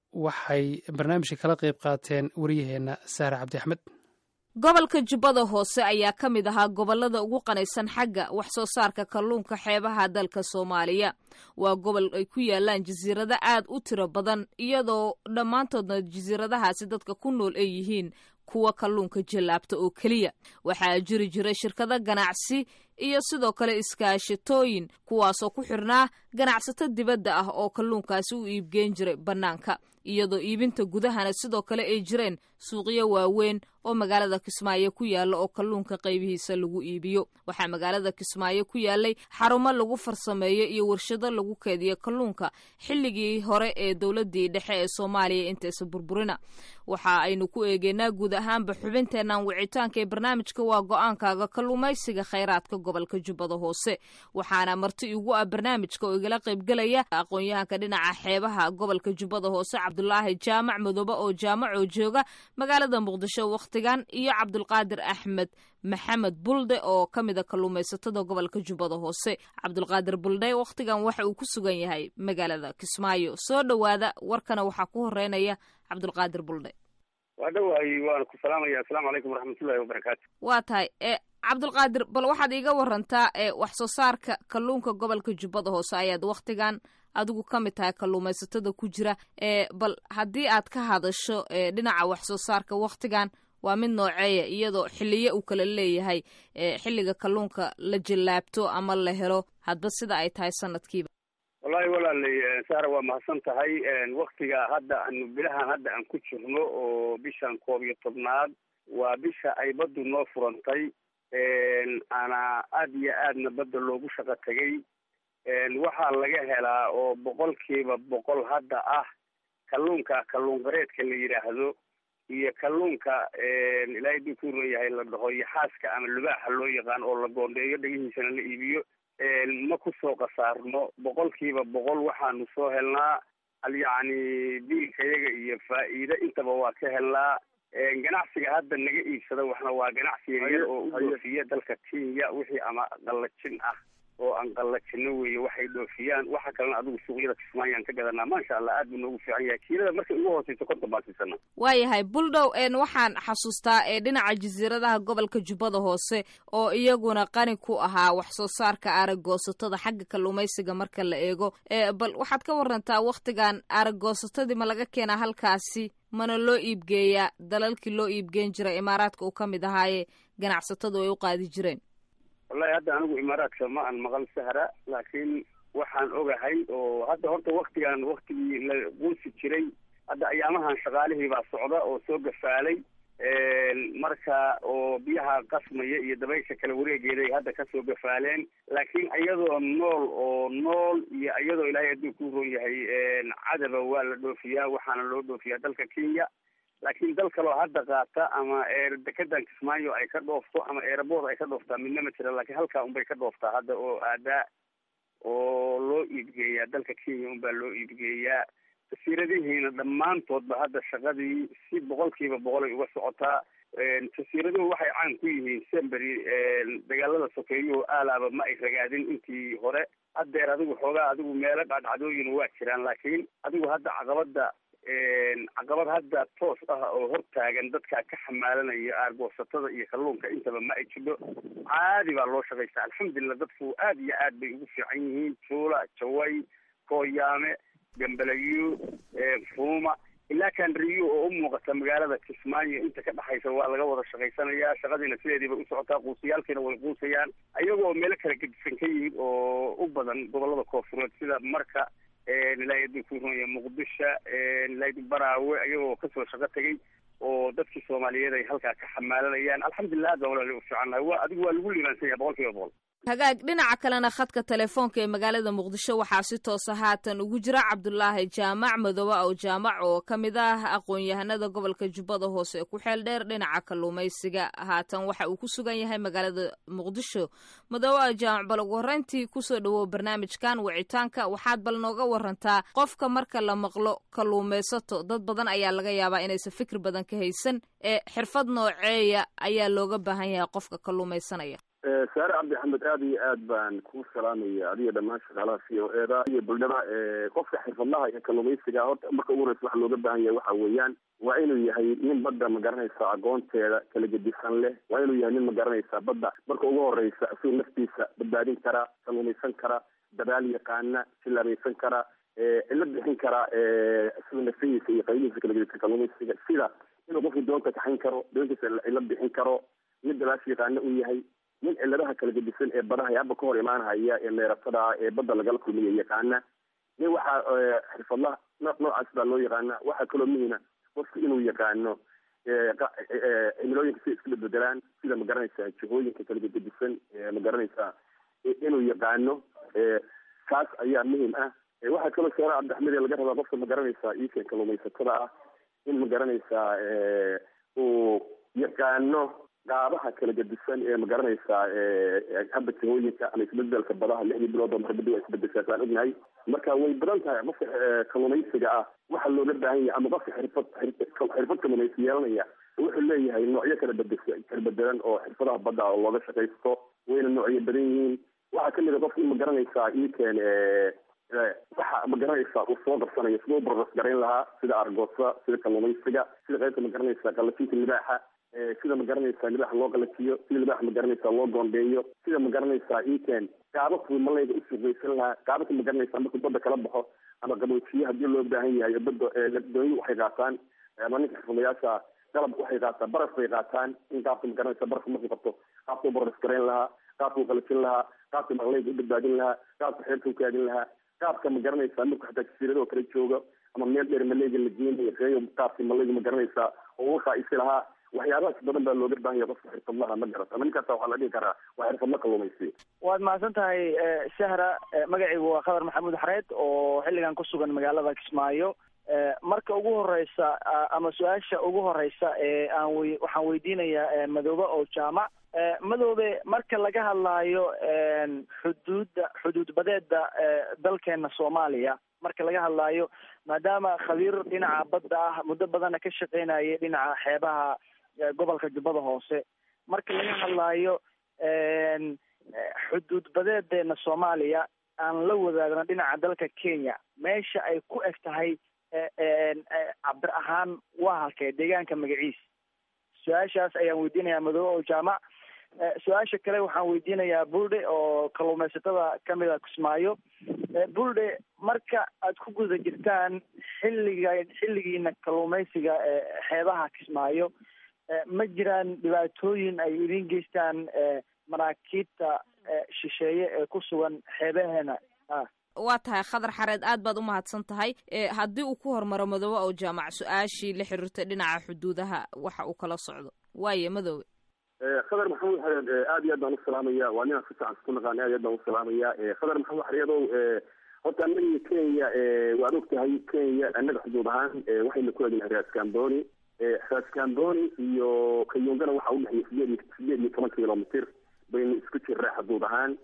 waxay barnaamijka kala qayb qaateen wariyaheenna saare cabdi axmed gobolka jubbada hoose ayaa ka mid ahaa gobollada ugu qanaysan xagga wax soo saarka kalluunka xeebaha dalka soomaaliya waa gobol ay ku yaalaan jasiirado aad u tiro badan iyadoo dhammaantoodna jasiiradahaasi dadka ku nool ay yihiin kuwa kalluunka jallaabta oo keliya waxaa jiri jiray shirkado ganacsi iyo sidoo kale iskaashatooyin kuwaasoo ku xirnaa ganacsato dibadda ah oo kalluunkaasi u iibgeen jiray bannaanka iyadoo iibinta gudahana sidoo kale ay jireen suuqyo waaweyn oo magaalada kismaayo ku yaalla oo kalluunka qaybihiisa lagu iibiyo waxaa magaalada kismaayo ku yaallay xarumo lagu farsameeyo iyo warshado lagu keediyo kalluunka xilligii hore ee dowladdii dhexe ee soomaaliya intaysa burburina waxa aynu ku eegeynaa guud ahaanba xubinteennan wicitaanka ee barnaamijka waa go-aankaaga kalluumaysiga khayraadka gobolka jubbada hoose waxaana marti igu ah barnaamijka oo igala qaybgelaya aqoon-yahanka dhinaca xeebaha gobolka jubbada hoose cabdulaahi jaamac madoobe oo jaamacoo jooga magaalada muqdisho wakhtigan iyo cabdulqaadir axmed maxamed bulde oo ka mid a kalluumaysatada gobolka jubbada hoose cabdulqaadir bulde wakhtigan waxa uu ku sugan yahay magaalada kismaayo soo dhowaada warkana waxaa ku horeynaya cabdulqaadir bulde waa dhawahay waana ku salaamaya assalaamu calaykum waraxmatullahi wabarakaatu waa tahay e cabdulqaadir bal waxaad iiga warantaa ee wax soo saarka kalluunka gobolka jubbada hoose ayaad wakhtigan adigu ka mid tahay kalluumaysatada ku jira ee bal haddii aad ka hadasho ee dhinaca wax soo saarka wakhtigan waa mid nooceeya iyadoo xiliyo uu kala leeyahay xilliga kalluunka la jallaabto ama la helo hadba sida ay tahay sanadkiiba wallahi walaalay saara waa mahadsan tahay waktiga hadda anu bilahan hadda aan ku jirno oo bishan koob iyo tobnaad waa bisha ay baddu noo furantay ana aad iyo aadna badda loogu shaqo tegay waxaa laga helaa oo boqolkiiba boqol hadda ah kalluunka kalluun qareedka la yidhaahdo iyo kalluunka ilaahay duu ku ron yahay la dhaho iyo xaaska ama lubaaxa loo yaqaan oo la goondheeyo dhegihiisana la iibiyo ma kusoo khasaarno boqolkiiba boqol waxaanu soo helnaa al yacni biilkayaga iyo faa'iide intaba waa ka helnaa ganacsiga hadda naga iibsada waxna waa ganacsi yaryar oo u dhoofiya dalka kenya wixii ama qallajin ah oo aan qallajino weeye waxay dhoofiyaan waxa kalena adigu suuqyada kismaayaan ka gadanaa maasha allah aad buu noogu fiican yahay kiilada markay ugu hooseyso konton baan siisana waayahay buldhow een waxaan xasuustaa ee dhinaca jasiiradaha gobolka jubbada hoose oo iyaguna qani ku ahaa wax soo saarka aragoosatada xagga kalluumaysiga marka la eego bal waxaad ka warantaa wakhtigan aragoosatadii ma laga keenaa halkaasi mana loo iibgeeyaa dalalkii loo iibgeen jiray imaaraadka uu ka mid ahaaye ganacsatadu ay u qaadi jireen wallahi hadda anigu imaaraadka ma aan maqal sahra laakiin waxaan ogahay oo hadda horta waktigan waktigii la quusi jiray hadda ayaamahan shaqaalihii baa socda oo soo gafaalay marka oo biyaha qasmaya iyo dabaysha kala wareegeeday hadda kasoo gafaaleen laakiin iyadoo nool oo nool iyo iyadoo ilaahay hadduu ku ron yahay cadaba waa la dhoofiyaa waxaana loo dhoofiyaa dalka kenya laakiin dal kaloo hadda qaata ama dekedan kismaayo ay ka dhoofto ama eerabood ay ka dhooftaa midna ma jira laakiin halkaa unbay ka dhooftaa hadda oo aadaa oo loo iibgeeyaa dalka kenya unbaa loo iibgeeyaa jasiiradihiina dhammaantoodba hadda shaqadii si boqolkiiba boqol ay uga socotaa jasiiraduhu waxay caan ku yihiin sembery dagaalada sokeeyuhu aalaaba ma ay ragaadin intii hore haddeer adigu xoogaa adigu meelo dhacdhacdooyin waa jiraan laakiin adigu hadda caqabada caqabad hadda toos ah oo hortaagan dadka ka xamaalanaya aargoosatada iyo kalluunka intaba ma ay jidho caadi baa loo shaqaystaa alxamdulilah dadku aad iyo aad bay ugu fiican yihiin juula jaway kooyaame gambalayo fuuma ilaa kanriyo oo u muuqata magaalada kismaayo inta ka dhexaysa waa laga wada shaqaysanayaa shaqadiina sideediibay u socotaa quusiyaalkiina way quusayaan ayagoo meelo kala gedisan ka yimid oo u badan gobolada koofureed sida marka ilaahay aduu ku runaya muqdisho ilaahay baraawe ayagoo kasoo shaqo tegay oo dadkii soomaaliyeed ay halkaa ka xamaalanayaan alxamdulilah aad baan walaali u fiicannahay waa adigu waa lagu liibaansan yahay boqol kiiba boqol hagaag dhinaca kalena khadka telefoonka ee magaalada muqdisho waxaa si toosa haatan ugu jira cabdulaahi jaamac madoobe ow jaamac oo ka mid ah aqoon-yahanada gobolka jubbada hoose ee ku xeel dheer dhinaca kalluumaysiga haatan waxa uu ku sugan yahay magaalada muqdisho madoobe ow jaamac bal ugu horreyntii kusoo dhawow barnaamijkan wicitaanka waxaad bal nooga warantaa qofka marka la maqlo kalluumaysato dad badan ayaa laga yaabaa inaysan fikir badan ka haysan ee xirfad nooceeya ayaa looga baahan yahay qofka kalluumaysanaya saare cabdi axmed aada iyo aad baan kuu salaamaya adiga dhammaan shaqaalaha c o e da iyo buldhada qofka xirfadlaha iyo kalluumaysiga horta marka ugu horeysa waxa looga baahan yahay waxa weeyaan waa inuu yahay nin badda magaranaysa aqoonteeda kala gedisan leh waa inuu yahay nin magaranaysa badda marka ugu horeysa isagoo naftiisa badbaadin kara kalluumaysan kara dabaal yaqaana silaabaysan kara cilo bixin kara isagoo nafihiisa iyo qaybihiisa kala gedisan kalluumaysiga sida inuu qofkii doonta kaxayn karo doontiisa cilo bixin karo mid dabaash yaqaana uu yahay nin ciladaha kala gedisan ee badaha ee hadba ka hor imaanhaya ee meeratada ee badda lagala kulmiya yaqaana nin waxaa xirfadlaha nooc noocaas baa loo yaqaana waxaa kaloo muhima qofka inuu yaqaano cimilooyinka si iska bedbedelaan sida magaranaysa jihooyinka kala gedisan magaranaysa inuu yaqaano kaas ayaa muhim ah waxaa kaloo sheera cabdixmed laga rabaa qofka magaranaysa iikan kalluumaysatada ah in magaranaysa uu yaqaano qaabaha kala gedisan ee magaranaysaa hadda jihooyinka ama isbedelka badaha lixdii bilood oo marbadi waa isbedeshaa saan ognahay marka way badan tahay qofka kalluumaysiga ah waxa looga baahan yahay ama qofka xirfad xirfad kalluumaysi yeelanaya wuxuu leeyahay noocyo kala bede kala bedelan oo xirfadaha badda oo looga shaqaysto wayna noocyo badan yihiin waxaa kamid a qofka in magaranaysaa iikeen waxa magaranaysaa uu soo qabsanayo siduu barras garayn lahaa sida argoosa sida kalluumaysiga sida qaybta magaranaysa qalajinta libaaxa sida magaranaysaa libaaxa loo qalajiyo sida libaaxa magaranaysaa loo goondeeyo sida magaranaysaa iken qaababkuu malayga usuuqaysan lahaa qaababka magaranaysaa markuu badda kala baxo ama qaboojiye haddii loo baahan yahay badda doonyu waxay qaataan ama ninka xirfadayaasha qalab waxay qaataan baraf bay qaataan in qaabka magaranaysa barafka markuu qabto qaabkuu baras garayn lahaa qaabkuu qalajin lahaa qaabka malayga u badbaadin lahaa qaabka xeerka u kaadin lahaa qaabka magaranaysaa markuu xataa jasiiradoo kala joogo ama meel dheer malayga la geenayo reeyo qaabka malayga magaranaysaa oo uga isi lahaa waxyaabahaas badan baa looga baahan yahay qofka xirfadlaha ma garata ama ninkaasa waxaa la dhihi karaa waa xirfadla kalluumaysi waad mahadsan tahay sahra magacaygu waa khadar maxamuud xareed oo xilligan ku sugan magaalada kismaayo marka ugu horeysa ama su-aasha ugu horeysa ee aan wey waxaan weydiinayaa madoobe oo jaamac madoobe marka laga hadlaayo xuduudda xuduud badeeda dalkeena soomaaliya marka laga hadlaayo maadaama khabiir dhinaca badda ah muddo badana ka shaqeynayay dhinaca xeebaha gobolka jubbada hoose marka laga hadlaayo xuduud badeedeena soomaaliya aan la wadaagno dhinaca dalka kenya meesha ay ku eg tahay cabir ahaan waa halkee deegaanka magaciis su-aashaas ayaan weydiinayaa madoobe oo jaamac su-aasha kale waxaan weydiinayaa bulde oo kalluumaysatada kamid a kismaayo bulde marka aad ku guda jirtaan xilliga xilligiina kalluumaysiga xeebaha kismaayo ma jiraan dhibaatooyin ay idin geystaan maraakiibta shisheeye ee ku sugan xeebaheena ah waa tahay khadar xareed aad baad u mahadsan tahay haddii uu ku hormaro madoobe oo jaamac su-aashii la xiriirtay dhinaca xuduudaha waxa uu kala socdo waaye madoobe khadar maxamed xareed aad iyo aad baan usalaamaya waa ninaan si fiican isku naqaan aad iyo aad baan usalaamaya khadar maxamed xareedow horta annaga kenya waad og tahay kenya annaga xuduud ahaan waxayna ku egnahay raas camboni raas camboni iyo kayungana waxaa udhexeeya sideed iyo sideed iyo toban kilomitr baynu isku jirnaa xuduud ahaan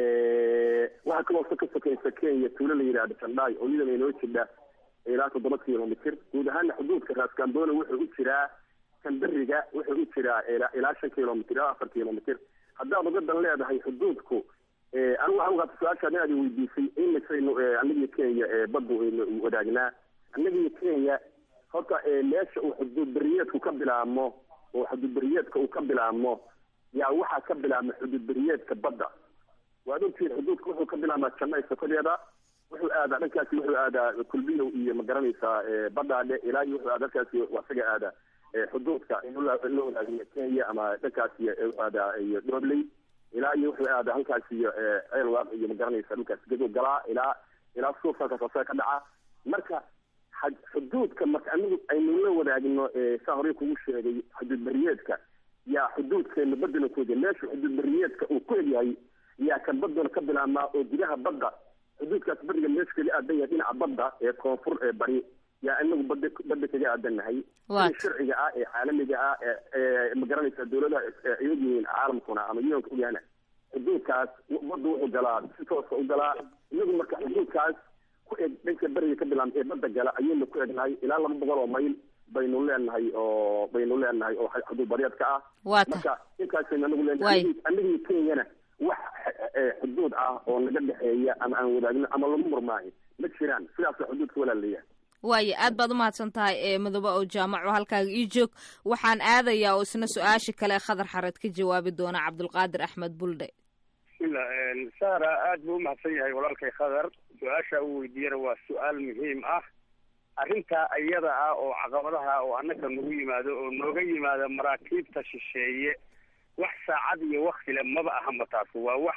waxaa kaloo ka sokeysa kenya tuulo la yidhahda jandhaay oo iyadana inoo jidha ilaa toddoba kilomitr guud ahaana xuduudka raas camboni wuxuu u jiraa kandariga wuxuu u jiraa ilaa shan kilomitr ilaa afar kilomitr haddaad ugadan leedahay xuduudku anigu waxaan ugaata su-aashaan aad weydiisay imisaynu annagiyo kenya baddu aynu wadaagnaa annagiyo kenya horta meesha uu xuduud beriyeedku ka bilaabmo oo xuduud beriyeedka uu ka bilaabmo yaa waxaa ka bilaabma xuduud beriyeedka badda waad ogtihiin xuduudka wuxuu ka bilaabmaa jannay sokodeeda wuxuu aadaa dhankaasi wuxuu aadaa kulbiyow iyo ma garanaysaa badhaadhe ilaa iyo wuxuu aadaa dhankaasi isaga aadaa xuduudka in la wadaagniyo kenya ama dhankaas iyo aadaa iyo dhobley ilaa iyo wuxuu aadaa halkaas iyo ceelwaaq iyo ma garanaysa dhulkaas gadow galaa ilaa ilaa suuf halkaas asaga ka dhaca marka xuduudka marka anigu aynu la wadaagno saa horey kugu sheegay xuduud beriyeedka yaa xuduudkeena badana ku egya meesha xuduud beriyeedka uu ku egyahay yaa kan badana ka bilaabmaa oo gudaha badda xuduudkaas beriga meesha kaga aadan yahay dhinaca badda ee koonfur ee bari yaa inagu bada badda kaga aadannahay sida sharciga ah ee caalamiga ah ee ma garanaysa dawladaha iyag yihiin caalamkuna ama unionka ogyahana xuduudkaas badda wuxuu galaa si toosa u galaa inagu marka xuduudkaas ku eg dhanka beriga ka bilaabma ee badda gala ayaynu ku egnahay ilaa laba boqol oo mayl baynu leenahay oo baynu leenahay oo xuduud bareedka ah marka intaasaynu anagu leenahay anagii kenyana wax xuduud ah oo naga dhexeeya ama aan wadaagno ama lagu murmaayo ma jiraan sidaasa xuduudka walaalayahay waaye aad baad umahadsan tahay ee madoobe oo jaamac oo halkaaga ii joog waxaan aadayaa oo isna su-aasha kale khadar xareed ka jawaabi doona cabdulqaadir axmed buldhe bismillah sara aad buu umahadsan yahay walaalkay khadar su-aasha uu weydiiyana waa su-aal muhiim ah arrintaa iyada ah oo caqabadaha oo annaka nagu yimaado oo nooga yimaada maraakiibta shisheeye wax saacad iyo waktile maba ahama taas waa wax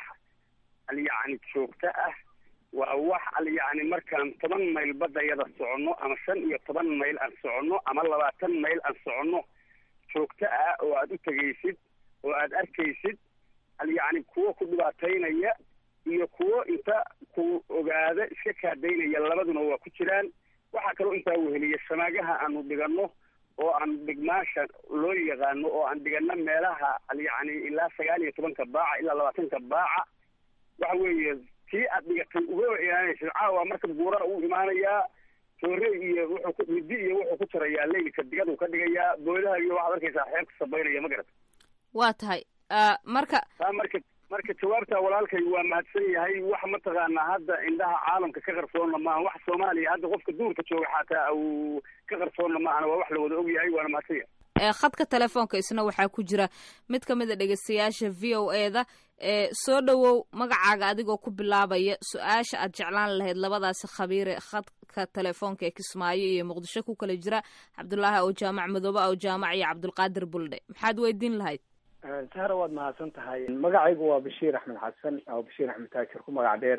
alyacni joogto ah waa wax alyacni markaan toban mayl badayada soconno ama shan iyo toban mayl aan soconno ama labaatan mayl aan soconno joogto ah oo aad u tegaysid oo aad arkaysid alyacni kuwo ku dhibaataynaya iyo kuwo inta ku ogaada iska kaadaynaya labaduna waa ku jiraan waxaa kaloo intaa weheliya shamaagaha aanu dhiganno oo aan dhigmaasha loo yaqaano oo aan dhigano meelaha alyacni ilaa sagaal iyo tobanka baaca ilaa labaatanka baaca waxa weeye tii aad dhigatay uga ilaanaysid caawa marka buura uu imaanayaa toore iyo wuxuu ku midi iyo wuxuu ku jarayaa leylka digadu ka dhigayaa boodaha iyo waxaad arkaysaa xeebka sabaynaya ma garat waa tahay marka taa marka marka jawaabta walaalkay waa mahadsan yahay wax mataqaanaa hadda indhaha caalamka ka qarsoonna maaha wax soomaaliya hadda qofka duurka jooga xataa uu ka qarsoonna maahana waa wax la wada og yahay waana mahadsan yahay khadka telefoonka isna waxaa ku jira mid ka mid a dhegeystayaasha v o e da soo dhowow magacaaga adigoo ku bilaabaya su-aasha aad jeclaan lahayd labadaasi khabiire khadka telefoonka ee kismaayo iyo muqdisho ku kala jira cabdulaahi ow jaamac madoobe ow jaamac iyo cabdulqaadir buldhe maxaad weydiin lahayd sahra waad mahadsan tahay magacaygu waa bashiir axmed xasan oo bashiir axmed taajir ku magac dheer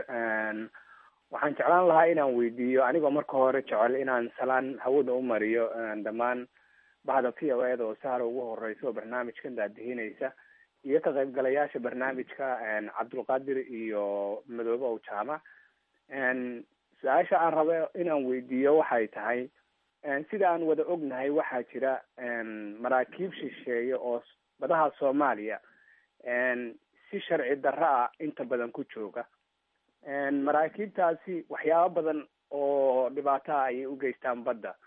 waxaan jeclaan lahaa inaan weydiiyo anigoo marka hore jecel inaan salaan hawada u mariyo dhammaan bahda v o eda oo sahra ugu horeysa oo barnaamijkan daadihinaysa iyo ka qaybgalayaasha barnaamijka cabdulqaadir iyo madoobe ow jaamac su-aasha aan rabo inaan weydiiyo waxay tahay sida aan wada ognahay waxaa jira maraakiib shisheeye oo badaha soomaaliya si sharci darro ah inta badan ku jooga maraakiibtaasi waxyaabo badan oo dhibaato ah ayay u geystaan badda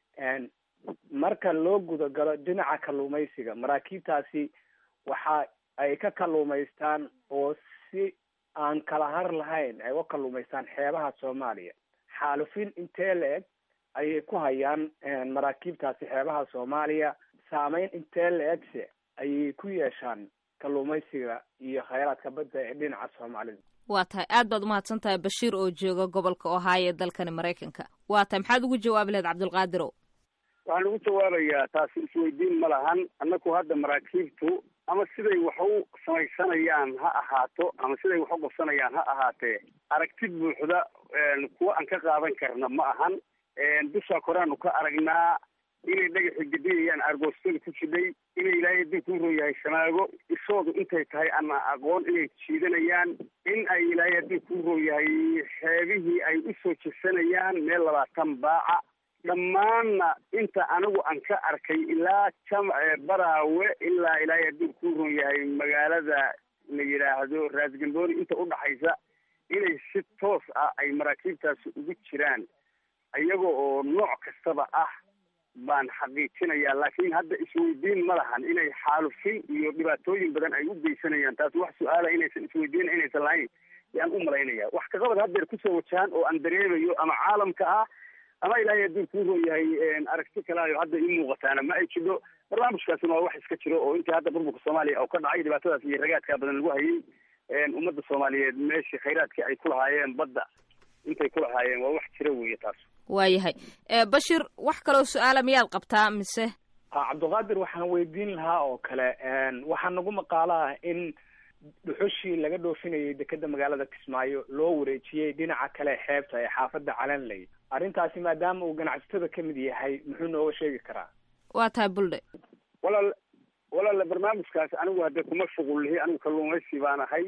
marka loo gudagalo dhinaca kalluumaysiga maraakiibtaasi waxa ay ka kalluumaystaan oo si aan kala har lahayn ay uga kalluumaystaan xeebaha soomaaliya xaalufin intee la-eg ayay ku hayaan maraakiibtaasi xeebaha soomaaliya saameyn intee la-egse ayay ku yeeshaan kalluumaysiga iyo khayraadka badda ee dhinaca soomaalida waa tahay aad baad umahadsan tahay bashiir oo jooga gobolka ohio ee dalkani maraykanka waa tahay maxaad ugu jawaabi lahayd cabdulqaadirow waxaan ugu jawaabayaa taasi isweydiin ma lahan annaku hadda maraakiibtu ama siday wax u samaysanayaan ha ahaato ama siday wax u qabsanayaan ha ahaatee aragti buuxda kuwa aan ka qaadan karna ma ahan dushaa koraanu ka aragnaa inay dhagaxi gedinayaan argoostada ku jidhay inay ilaahay haddii kuu roo yahay shamaago ishoodu intay tahay ama aqoon inay jiidanayaan in ay ilaahay haddii kuu roo yahay xeebihii ay usoo jesanayaan meel labaatan baaca dhammaanna inta anigu aan ka arkay ilaa jamce baraawe ilaa ilaahay haddii kuu ron yahay magaalada la yidhaahdo raasgambooni inta udhaxaysa inay si toos ah ay maraakiibtaasi ugu jiraan iyaga oo nooc kastaba ah baan xaqiijinayaa laakiin hadda isweydiin ma lahan inay xaalufin iyo dhibaatooyin badan ay u geysanayaan taasi wax su-aala inaysan isweydiin inaysan lahayn yaan u malaynaya wax kaqabad haddeer kusoo wajahan oo aan dareemayo ama caalamka ah ama ilaahay hadduu kuu ron yahay aragti kalaayo hadda ii muuqataana ma ay jidho barnaamijkaasina waa wax iska jiro oo intii hadda burburka soomaaliya oo ka dhacay dhibaatadaas iyo ragaadkaa badan lagu hayay ummadda soomaaliyeed meeshii khayraadkii ay ku lahaayeen badda intay ku lahaayeen waa wax jira weeye taas waayahay bashir wax kaloo su-aala miyaad qabtaa mise ha cabdiqaadir waxaan weydiin lahaa oo kale waxaa nagu maqaalo ah in dhuxushii laga dhoofinayay dekeda magaalada kismaayo loo wareejiyey dhinaca kale xeebta ee xaafadda calanley arrintaasi maadaama uu ganacsatada ka mid yahay muxuu nooga sheegi karaa waa tahay buldhe walaal walaal barnaamijkaas anigu hadde kuma shuqul lihi anigu kalluumaysi baan ahay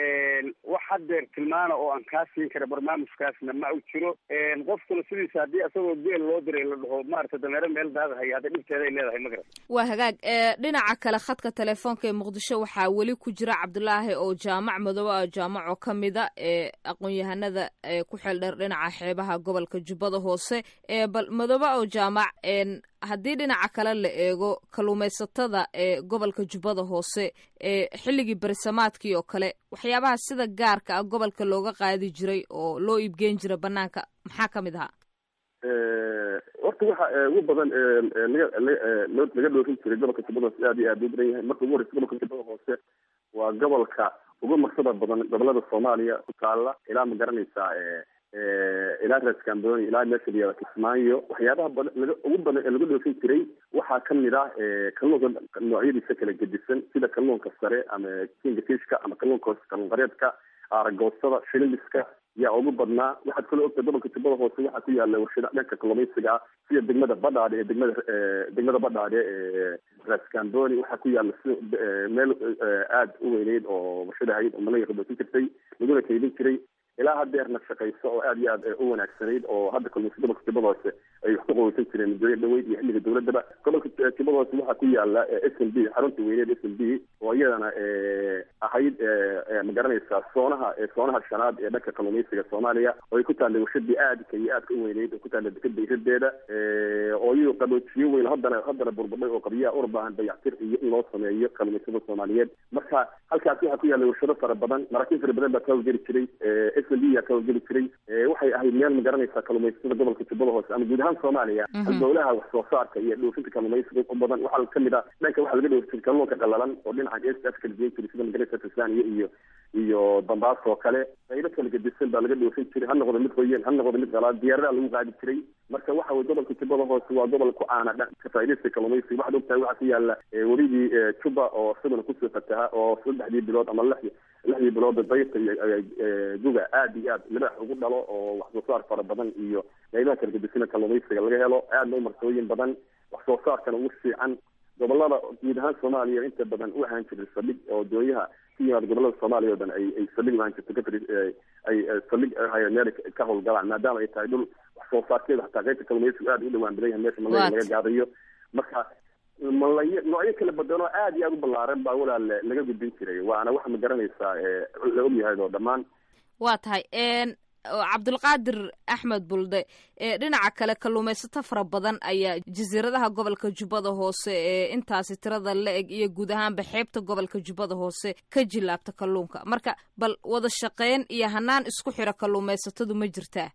wax haddeer tilmaana oo aan kaa siin kara barnaamijkaasna ma u jiro qofkuna sidiisa haddii isagoo geel loo diray la dhaho maarata dameero meel daaqahaya hadda dhibteeday leedahay ma garan waa hagaag dhinaca kale khadka telefoonka ee muqdisho waxaa weli ku jira cabdulaahi oo jaamac madoobe ah jaamac oo ka mida ee aqoon-yahanada ku xeel dheer dhinaca xeebaha gobolka jubbada hoose bal madoobe oo jaamac haddii dhinaca kale la eego kalluumaysatada ee gobolka jubbada hoose ee xilligii berisamaadkii oo kale waxyaabaha sida gaarka ah gobolka looga qaadi jiray oo loo iibgeyn jiray banaanka maxaa ka mid ahaa horta waxa ugu badan laga laga dhoofin jiray gobolka jubbada hoose aad iyo aad u badan yahay marka ugu horeysa gobolka jubbada hoose waa gobolka ugu marsada badan gobolada soomaaliya ku taala ilaa ma garanaysaa ilaa reescamboni ilaa meesha layihahda kismaayo waxyaabaha badan laga ugu badan ee lagu dhoofin jiray waxaa kamid ah kalluunka noocyadiisa kala gedisan sida kalluunka sare ama kinga fishka ama kalluunka hoose kalluun qareedka aaragoosada shilimiska yaa ugu badnaa waxaad kaloo ogta gobolka jubbada hoose waxaa ku yaala warshada dhanka kalluumaysiga ah sida degmada badhaadhe ee degmada degmada badhaadhe ee reescamboni waxaa ku yaala si meel aada u weyneyd oo warshada hayd oo malaga dhoofin jirtay laguna kaydin jiray ilaa hadeerna shaqayso oo aad iyo aad u wanaagsanayd oo hadda kalluumaysa gobolka jubbada hoose ay wax ku qaweysan jireen muddooyin dhaweyd iyo xilliga dowladaba gobolka jubbada hoose waxaa ku yaala s m b xarunta weyneed s m b oo iyadana ahayd ma garanaysaa soonaha soonaha shanaad ee dhanka kalluumaysiga soomaaliya oo ay ku taallay warshadii aadka iyo aadka u weyneyd oo ku taalla dekeda iradeeda oo iyuu qaboojiyo weyn haddana haddana burburdhay oo qabiyaha una baahan dayactir iyo in loo sameeyo kalluumaysada soomaaliyeed marka halkaas waxaa ku yaalla warshado fara badan maraakiin fara badan baa ka hawlgeli jiray s m b yaa ka hawlgeli jiray waxay ahayd meel ma garanaysaa kalluumaysada gobolka jubbada hoose ama guud ahaan soomaaliya dowlaha wax soo saarka iyo dhoofinta kalluumaysiga u badan waxaa kamid ah dhanka waxaa laga dhoofi jiray kalluunka qalalan oo dhinaca east africa la geen jiray sida magaraysa tanzania iyo iyo dambaas oo kale qaybo kala gedisan baa laga dhoofin jiray ha noqdo mid qoyan ha noqdo mid qalaad diyaaradaha lagu qaadi jiray marka waxa weye gobolka jubbada hoose waa gobol ku caana dhanka faaidaysta kalluumaysiga waxaad ogtahay waxaa ku yaala werigii juba oo isaguna kusoo fataha oo saddexdii bilood ama lix lixdii bilood dayta iyo duga aad iyo aad midhax ugu dhalo oo wax soo saar fara badan iyo qaybaha kala gedisana kalluumaysiga laga helo aadna u marsooyin badan wax soo saarkana ugu fiican gobolada guud ahaan soomaaliya inta badan u ahaan jiray sadhig oo doonyaha ka yimaada gobolada soomaaliya o dhan ay ay saldhig lahaan jirto kafri ay saldhig hay meel ka howlgalaan maadaama ay tahay dhul wax soo saarkeeda hataa qaybta kalluumaysigu aad u dhawaan badan yahay meesha malaya laga gaadayo marka malay noocyo kala badanoo aad iyo aad u ballaaran baa walaal laga gudbin jiray waana waxa ma garanaysaa la ogyahay oo dhammaan waa tahay cabdulqaadir axmed bulde dhinaca kale kalluumaysato fara badan ayaa jasiiradaha gobolka jubbada hoose ee intaasi tirada la eg iyo guud ahaanba xeebta gobolka jubbada hoose ka jilaabta kalluunka marka bal wada shaqeyn iyo hanaan isku xira kalluumaysatadu ma jirtaa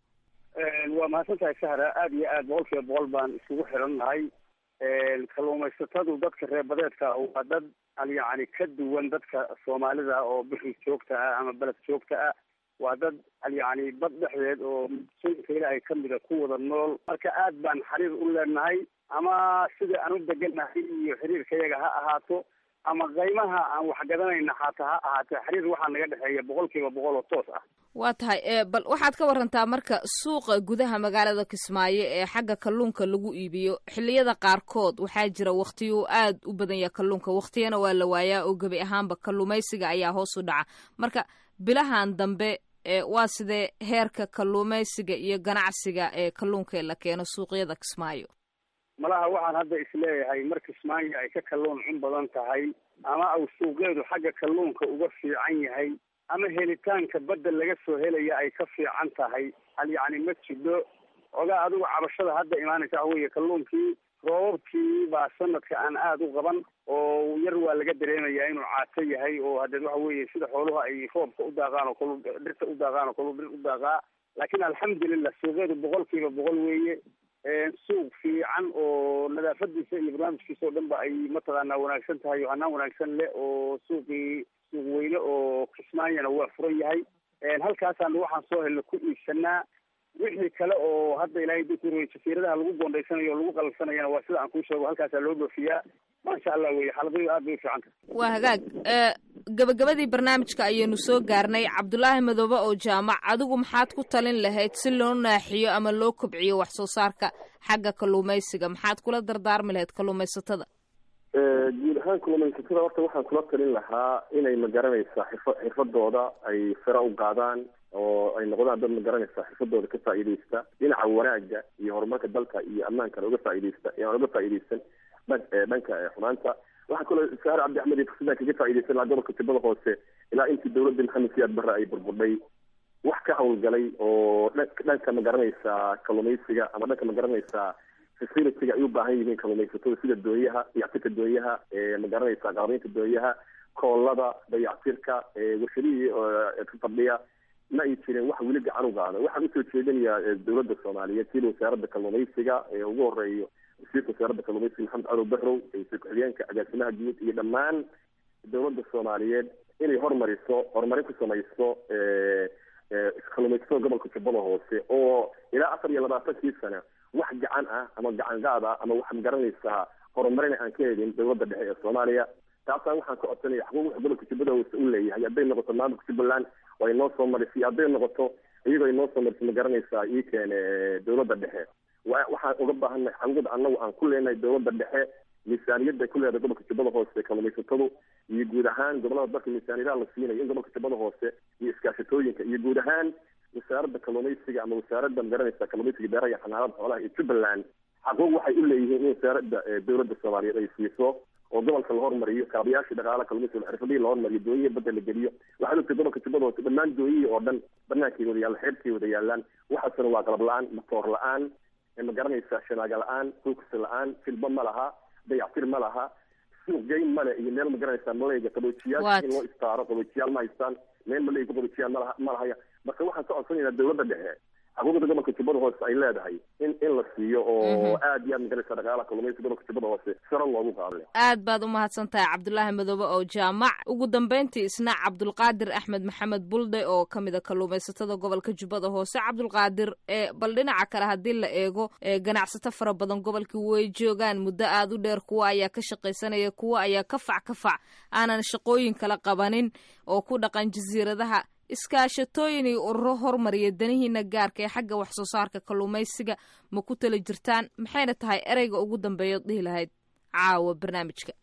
waa mahadsan tahay sahra aada iyo aad boqol kiiba boqol baan iskugu xiran nahay kalluumaysatadu dadka reerbadeedka waa dad yani ka duwan dadka soomaalida oo bixi joogta ah ama beled joogta ah waa dad yani bad dhexdeed oo sunka ilaahay kamida ku wada nool marka aad baan xiriir u leenahay ama sida aan u degannahay iyo xiriirkayaga ha ahaato ama qaymaha aan waxgadanayna xataa ha ahaatee xiriir waxaa naga dhexeeya boqol kiiba boqol oo toos ah waa tahay bal waxaad ka warantaa marka suuqa gudaha magaalada kismaayo ee xagga kalluunka lagu iibiyo xilliyada qaarkood waxaa jira waktiyu aad u badan yaha kalluunka waktiyana waa la waayaa oo gebi ahaanba kalluumaysiga ayaa hoos u dhaca marka bilahan dambe waa sidee heerka kalluumaysiga iyo ganacsiga ee kalluunka ee la keeno suuqyada kismaayo malaha waxaan hadda isleeyahay mar kismaayo ay ka kalluun cun badan tahay ama au suuqeedu xagga kalluunka uga fiican yahay ama helitaanka badda laga soo helaya ay ka fiican tahay hal yacni ma jidho ogaa adigu cabashada hadda imaanaysa waxa weeye kalluunkii roobabkii baa sanadka aan aada u qaban oo yar waa laga dareemayaa inuu caato yahay oo hadeed waxa weeye sida xooluhu ay roobka u daaqaan oo kalu dhirta u daaqaan oo kalu dhir u daaqaa laakiin alxamdulilah suuqeedu boqol kiiba boqol weeye suuq fiican oo nadaafadiisa iyo barnaamijkiisa oo dhan ba ay mataqaanaa wanaagsan tahay oo hanaan wanaagsan leh oo suuqii suuq weyne oo kismaayana waa furan yahay halkaasaan waxaan soo helna ku iibsanaa wixii kale oo hadda ilaahay dukuro jasiiradaha lagu goondaysanayo o lagu qalabsanayana waa sida aan kuu sheego halkaasaa loo dhoofiyaa maasha allah weye xaaladadu aad bay u fiican tahay waa hagaag gabagabadii barnaamijka ayaynu soo gaarnay cabdulaahi madoobe oo jaamac adigu maxaad ku talin lahayd si loo naaxiyo ama loo kobciyo wax soo saarka xagga kalluumaysiga maxaad kula dardaarmi lahayd kalluumaysatada guud ahaan kalluumaysatada horta waxaan kula talin lahaa inay magaranaysaa xirfa xirfadooda ay sare u qaadaan oo ay noqdaan dad magaranaysa xirfadooda ka faa'iidaysta dhinaca wanaaga iyo horumarka dalka iyo amaankana uga faa'iidaysta aan uga faa'iidaysan dhanka xumaanta waxaa kaloo saar cabdi axmed iyo fursadan kaga faa'iidaysan lahaa gobolka jubbada hoose ilaa intii dawladda maxamed siyaad barre ay burburdhay wax ka hawlgalay oo dhanka magaranaysaa kalluumaysiga ama dhanka magaranaysaa facilitiga ay u baahan yihiin kalluumaysatada sida doonyaha dayactirka doonyaha magaranaysaa qalabaynta doonyaha koolada dayactirka warshadihii fadhiya ma ay jirin wax weli gacan u qaada waxaan usoo jeedinayaa dawladda soomaaliyeed sida wasaaradda kalluumaysiga ee ugu horeeyo wasiirka wasaaradda kalluumaysiga maxamed cadow bahrow wasiir ku-xigeenka agaasimaha guud iyo dhammaan dawladda soomaaliyeed inay hormariso horumarin ku samayso kalluumaysatada gobolka jubbada hoose oo ilaa afar iyo labaatankii sana wax gacan ah ama gacan qaad ah ama wax magaranaysaa horumarin aan ka helin dawladda dhexe ee soomaaliya taasaan waxaan ka codsanaya xuquuq gobolka jubbada hoose u leeyahay hadday noqoto maamulka jubbaland oo ay noo soo marisay hadday noqoto iyagoo ay noo soo marisay ma garanaysaa ii keene dawladda dhexe waxaan uga baahannahay xuquuqda annagu aan ku leenahay dawladda dhexe miisaaniyadda ay ku leedahay gobolka jubbada hoose kalluumaysatadu iyo guud ahaan gobolada dalka miisaaniyadaha la siinayo in gobolka jubbada hoose iyo iskaashatooyinka iyo guud ahaan wasaaradda kalluumaysiga ama wasaaradda magaranaysa kalluumaysiga beeraha iyo xanaanada xoolaha iyo jubbaland xaquuq waxay u leeyihiin in wasaaradda dawladda soomaaliyeed ay siiso oo gobolka la hormariyo kaabayaashii dhaqaalaha kalluumaysiga xirfadihii la hormariyo doonyihi badda la geliyo waxaad ogtay gobolka jubbada hoose dhammaan doonyihii oo dhan bannaankay wada yaallaan xeebkay wada yaallaan waxaasna waa qalab la-aan matoor la-aan ma garanaysaa shanaaga la-aan focus la-aan filba ma laha dayactir ma laha suuq geyn male iyo meel ma garanaysaa malayga qaboojiyaal in loo istaaro qaboojiyaal ma haystaan meel malayga qaboojiyaal malaha ma lahaya marka waxaan ka codsanaynaa dawladda dhexe xuquuqda gobolka jubbada hoose ay leedahay in in la siiyo oo aad iyo aad magaraysa dhaqaalaha kalluumaysiga gobolka jubbada hoose sare loogu qaado aad baad u mahadsan tahay cabdulaahi madoobe oo jaamac ugu dambeyntii isna cabdulqaadir axmed maxamed bulde oo ka mid a kalluumaysatada gobolka jubbada hoose cabdulqaadir bal dhinaca kale haddii la eego ganacsato fara badan gobolkii way joogaan muddo aad u dheer kuwa ayaa ka shaqaysanaya kuwa ayaa kafac kafac aanan shaqooyin kala qabanin oo ku dhaqan jasiiradaha iskaashatooyin iyo ururo hormariya danihiina gaarka ee xagga wax soo saarka kalluumaysiga ma ku tala jirtaan maxayna tahay ereyga ugu dambeeyood dhihi lahayd caawa barnaamijka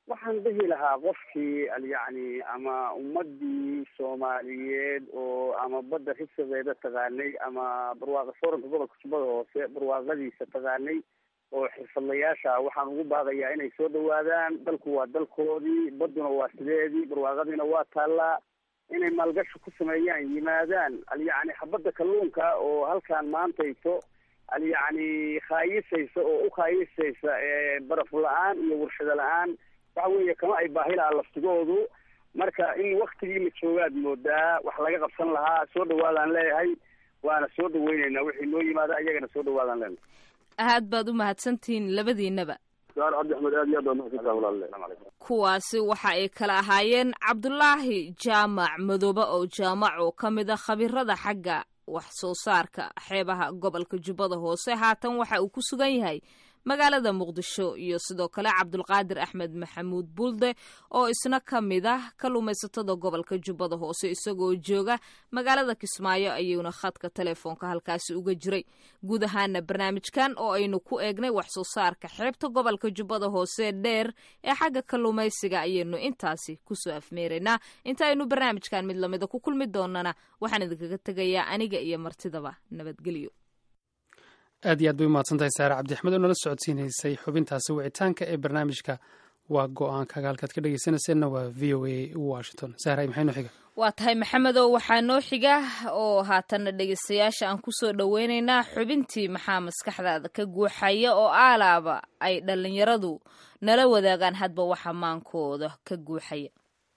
waxaan dhihi lahaa qofkii yacni ama ummadii soomaaliyeed oo ama badda risabeeda taqaanay ama barwaaqa fooranka gobolka jubbada hoose barwaaqadiisa taqaanay oo xirfadlayaasha waxaan ugu baaqayaa inay soo dhawaadaan dalku waa dalkoodii badduna waa sideedii barwaaqadiina waa taallaa inay maalgashi ku sameeyaan yimaadaan alyacni xabadda kalluunka oo halkaan maantayso alyacni khaayisaysa oo u khaayisaysa baraf la-aan iyo warshado la-aan waxa weeye kama ay baahi lahaa laftigoodu marka in waktigii la joogaad moodaa wax laga qabsan lahaa soo dhawaadaan leeyahay waana soo dhaweyneynaa wixii noo yimaada ayagana soo dhawaadaan leenahay aad baad u mahadsantihiin labadiinaba saar cabdi axmed aad iyo aad baa mahadsantaha walaale salaam calaykum kuwaasi waxa ay kala ahaayeen cabdulaahi jaamac madoobe oo jaamac oo ka mid a khabirada xagga wax soo saarka xeebaha gobolka jubbada hoose haatan waxa uu ku sugan yahay magaalada muqdisho iyo sidoo kale cabdulqaadir axmed maxamuud bulde oo isna ka mid ah kalluumaysatada gobolka jubbada hoose isagoo jooga magaalada kismaayo ayuuna khadka telefoonka halkaasi uga jiray guud ahaana barnaamijkan oo aynu ku eegnay wax soo saarka xeebta gobolka jubbada hoose dheer ee xagga kalluumaysiga ayaynu intaasi kusoo afmeeraynaa inta aynu barnaamijkan mid lamida ku kulmi doonana waxaan idinkaga tegayaa aniga iyo martidaba nabadgelyo aad iyo aad bay u mahadsan tahay saare cabdi axmed oo nala socodsiinaysay xubintaasi wicitaanka ee barnaamijka waa go-aankaga halkaad ka dhegeysanayseena waa v o a washington sahray maxaynu xiga waa tahay maxamedow waxaa noo xiga oo haatanna dhegeystayaasha aan kusoo dhoweynaynaa xubintii maxaa maskaxdaada ka guuxaya oo aalaaba ay dhallinyaradu nala wadaagaan hadba waxa maankooda ka guuxaya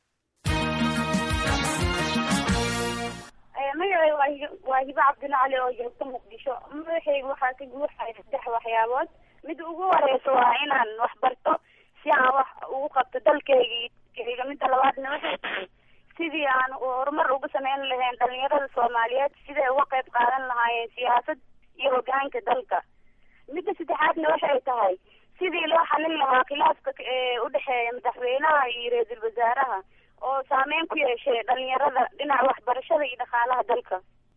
magacay waa hibo cabdilla cali oo joogta muqdisho madaxayga waxaa ka guuxaya saddex waxyaabood mid ugu horeysa waa inaan wax barto si aan wax ugu qabto dalkayga midda labaadna waxay tahay sidii aan horumar uga sameyn lahayn dhalinyarada soomaaliyeed siday uga qayb qaadan lahaayeen siyaasad iyo hogaanka dalka midda saddexaadna waxay tahay sidii loo xalin lahaa khilaafka udhexeeya madaxweynaha iyo ra-iisul wasaaraha oo saameyn ku yeeshay dhalinyarada dhinaca waxbarashada iyo dhaqaalaha dalka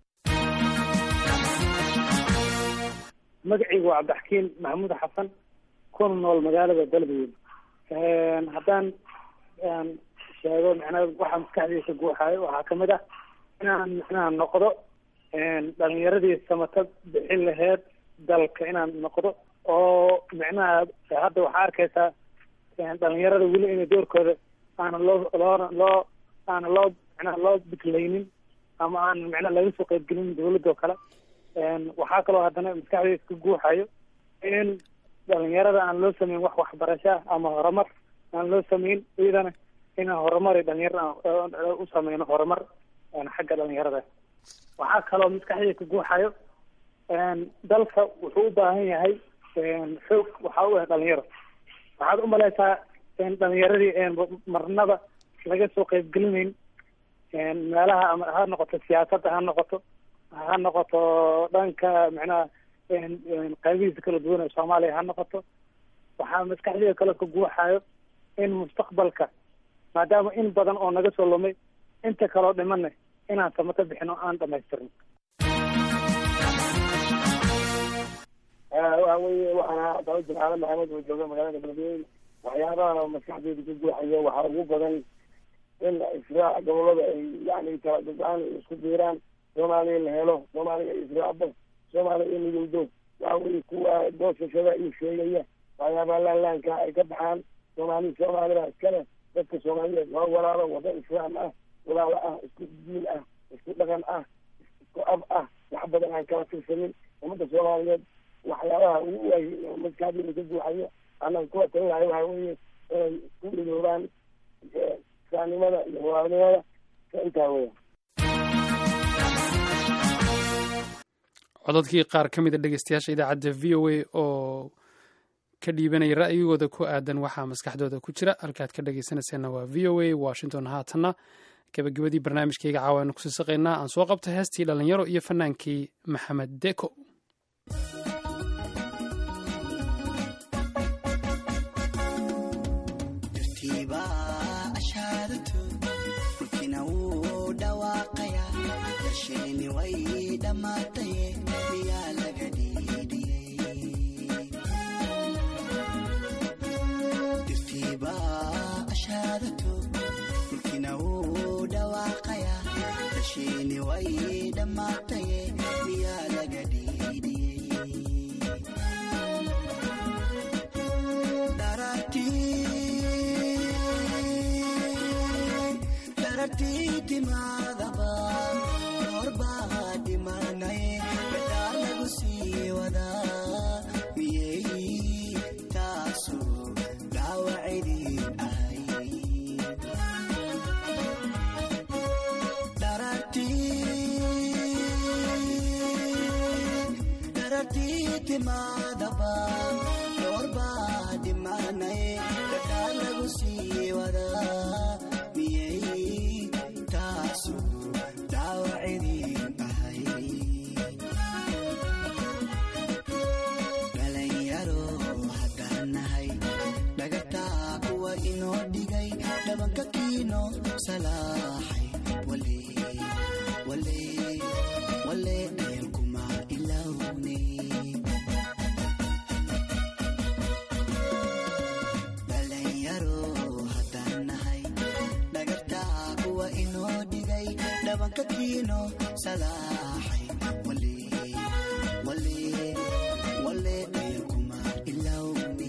magacaygu waa cabdixakiin maxamuud xasan kuna nool magaalada galmudug haddaan sheego micnaa waxaa maskaxdiisa guuxaayo waxaa kamid ah inaan micnaha noqdo dhalinyaradii samata bixin laheyd dalka inaan noqdo oo micnaha hadda waxaa arkaysaa dhalinyarada weli inay doorkooda aana loo loona loo aana loo micnaha loo biklaynin ama aan micnaha laga soo qaybgelin dawladda oo kale waxaa kaloo haddana maskaxdayda ka guuxayo in dhalinyarada aan loo sameyn wax waxbarasho ah ama horumar aan loo sameyn iyadana inaan horumar dhalinyarada u sameyno horumar xagga dhalinyarada waxaa kaloo maskaxdayda ka guuxayo dalka wuxuu u baahan yahay xoog waxaa u ah dhalinyaro waxaad umaleysaa dhalinyaradii marnaba laga soo qaybgelinayn meelaha ama ha noqoto siyaasadda ha noqoto ha noqoto dhanka micnaha qaybihiisa kala duwan ee soomaaliya ha noqoto waxaa maskaxdayda kale ka guuxayo in mustaqbalka maadaama in badan oo naga soo lumay inta kaloo dhimana inaan samato bixino aan dhamaystirno waxa weye waxaan ahaa jimcaale maxamed oo jooga magaalada galbeed waxyaabaha maskaxdeeda ka guuxaya waxaa ugu badan in israac gobolada ay yani kala dadaan isku biiraan soomaaliya la helo soomaaliya ay israacdo soomaaliya ay midowdo waxa weye kuwa goosashada iyo sheegaya waxyaabaha laanlaanka ay ka baxaan soomaali soomaalida iskale dadka soomaaliyeed waa walaalo wada islaam ah walaalo ah isku diin ah isku dhaqan ah isku ab ah wax badan aan kala tirsanin ummadda soomaaliyeed waxyaabaha ugu waay maskaxdeeda ka guuxayo annaga kuwa talin lahay waxa weeye inay ku midoobaan islaamnimada iyo walaalnimada ka intaa weya codadkii qaar ka mid a dhegeystayaasha idaacadda v o a oo ka dhiibanaya ra'yigooda ku aadan waxaa maskaxdooda ku jira halkaad ka dhegeysanayseena waa v o a washington haatanna gabagabadii barnaamijkayga caawa aynu kusii saqaynaa aan soo qabta heestii dhalinyaro iyo fanaankii maxamed deko Dirtiibaa noloshiini way dhammaatay miyaa laga dhiidhiyey darartii timaadaba doorbaa dhimanay bedhaa lagu sii wadaa miyey taasu dhaawacidin ahay darartii timaadaba doorbaa dhimanay bedhaa lagu sii wadaa miyey taasu dhaawacidin ahay dhalinyaro haddaan nahay dhagataa kuwa inoo dhigay dhabanka kiino salaaxay wale wale wale dhayankuma ilowne dhalinyaro haddaan nahay dhagartaa kuwa inoo dhigay dhabanka kiino salaaxay wale wale wale dhayankuma ilowne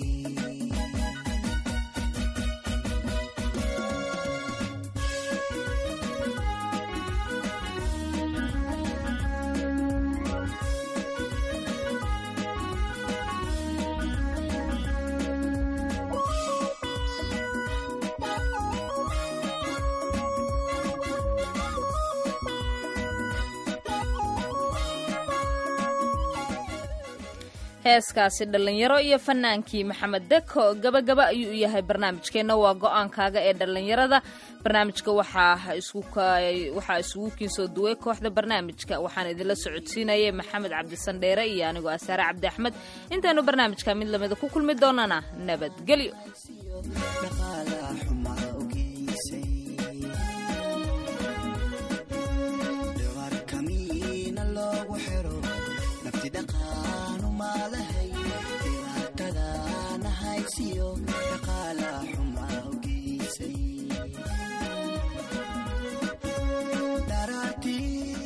heeskaasi dhallinyaro iyo fanaankii maxamed deko gabagaba ayuu u yahay barnaamijkeenna waa go-aankaaga ee dhallinyarada barnaamijka waxaa isugu kiinsoo duway kooxda barnaamijka waxaan idinla socodsiinayay maxamed cabdisandheere iyo anigoo asaare cabdi axmed intaanu barnaamijka mid lamida ku kulmi doonana nabadgelyo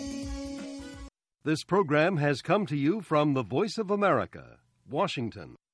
This program has come to you from the Voice of America, Washington.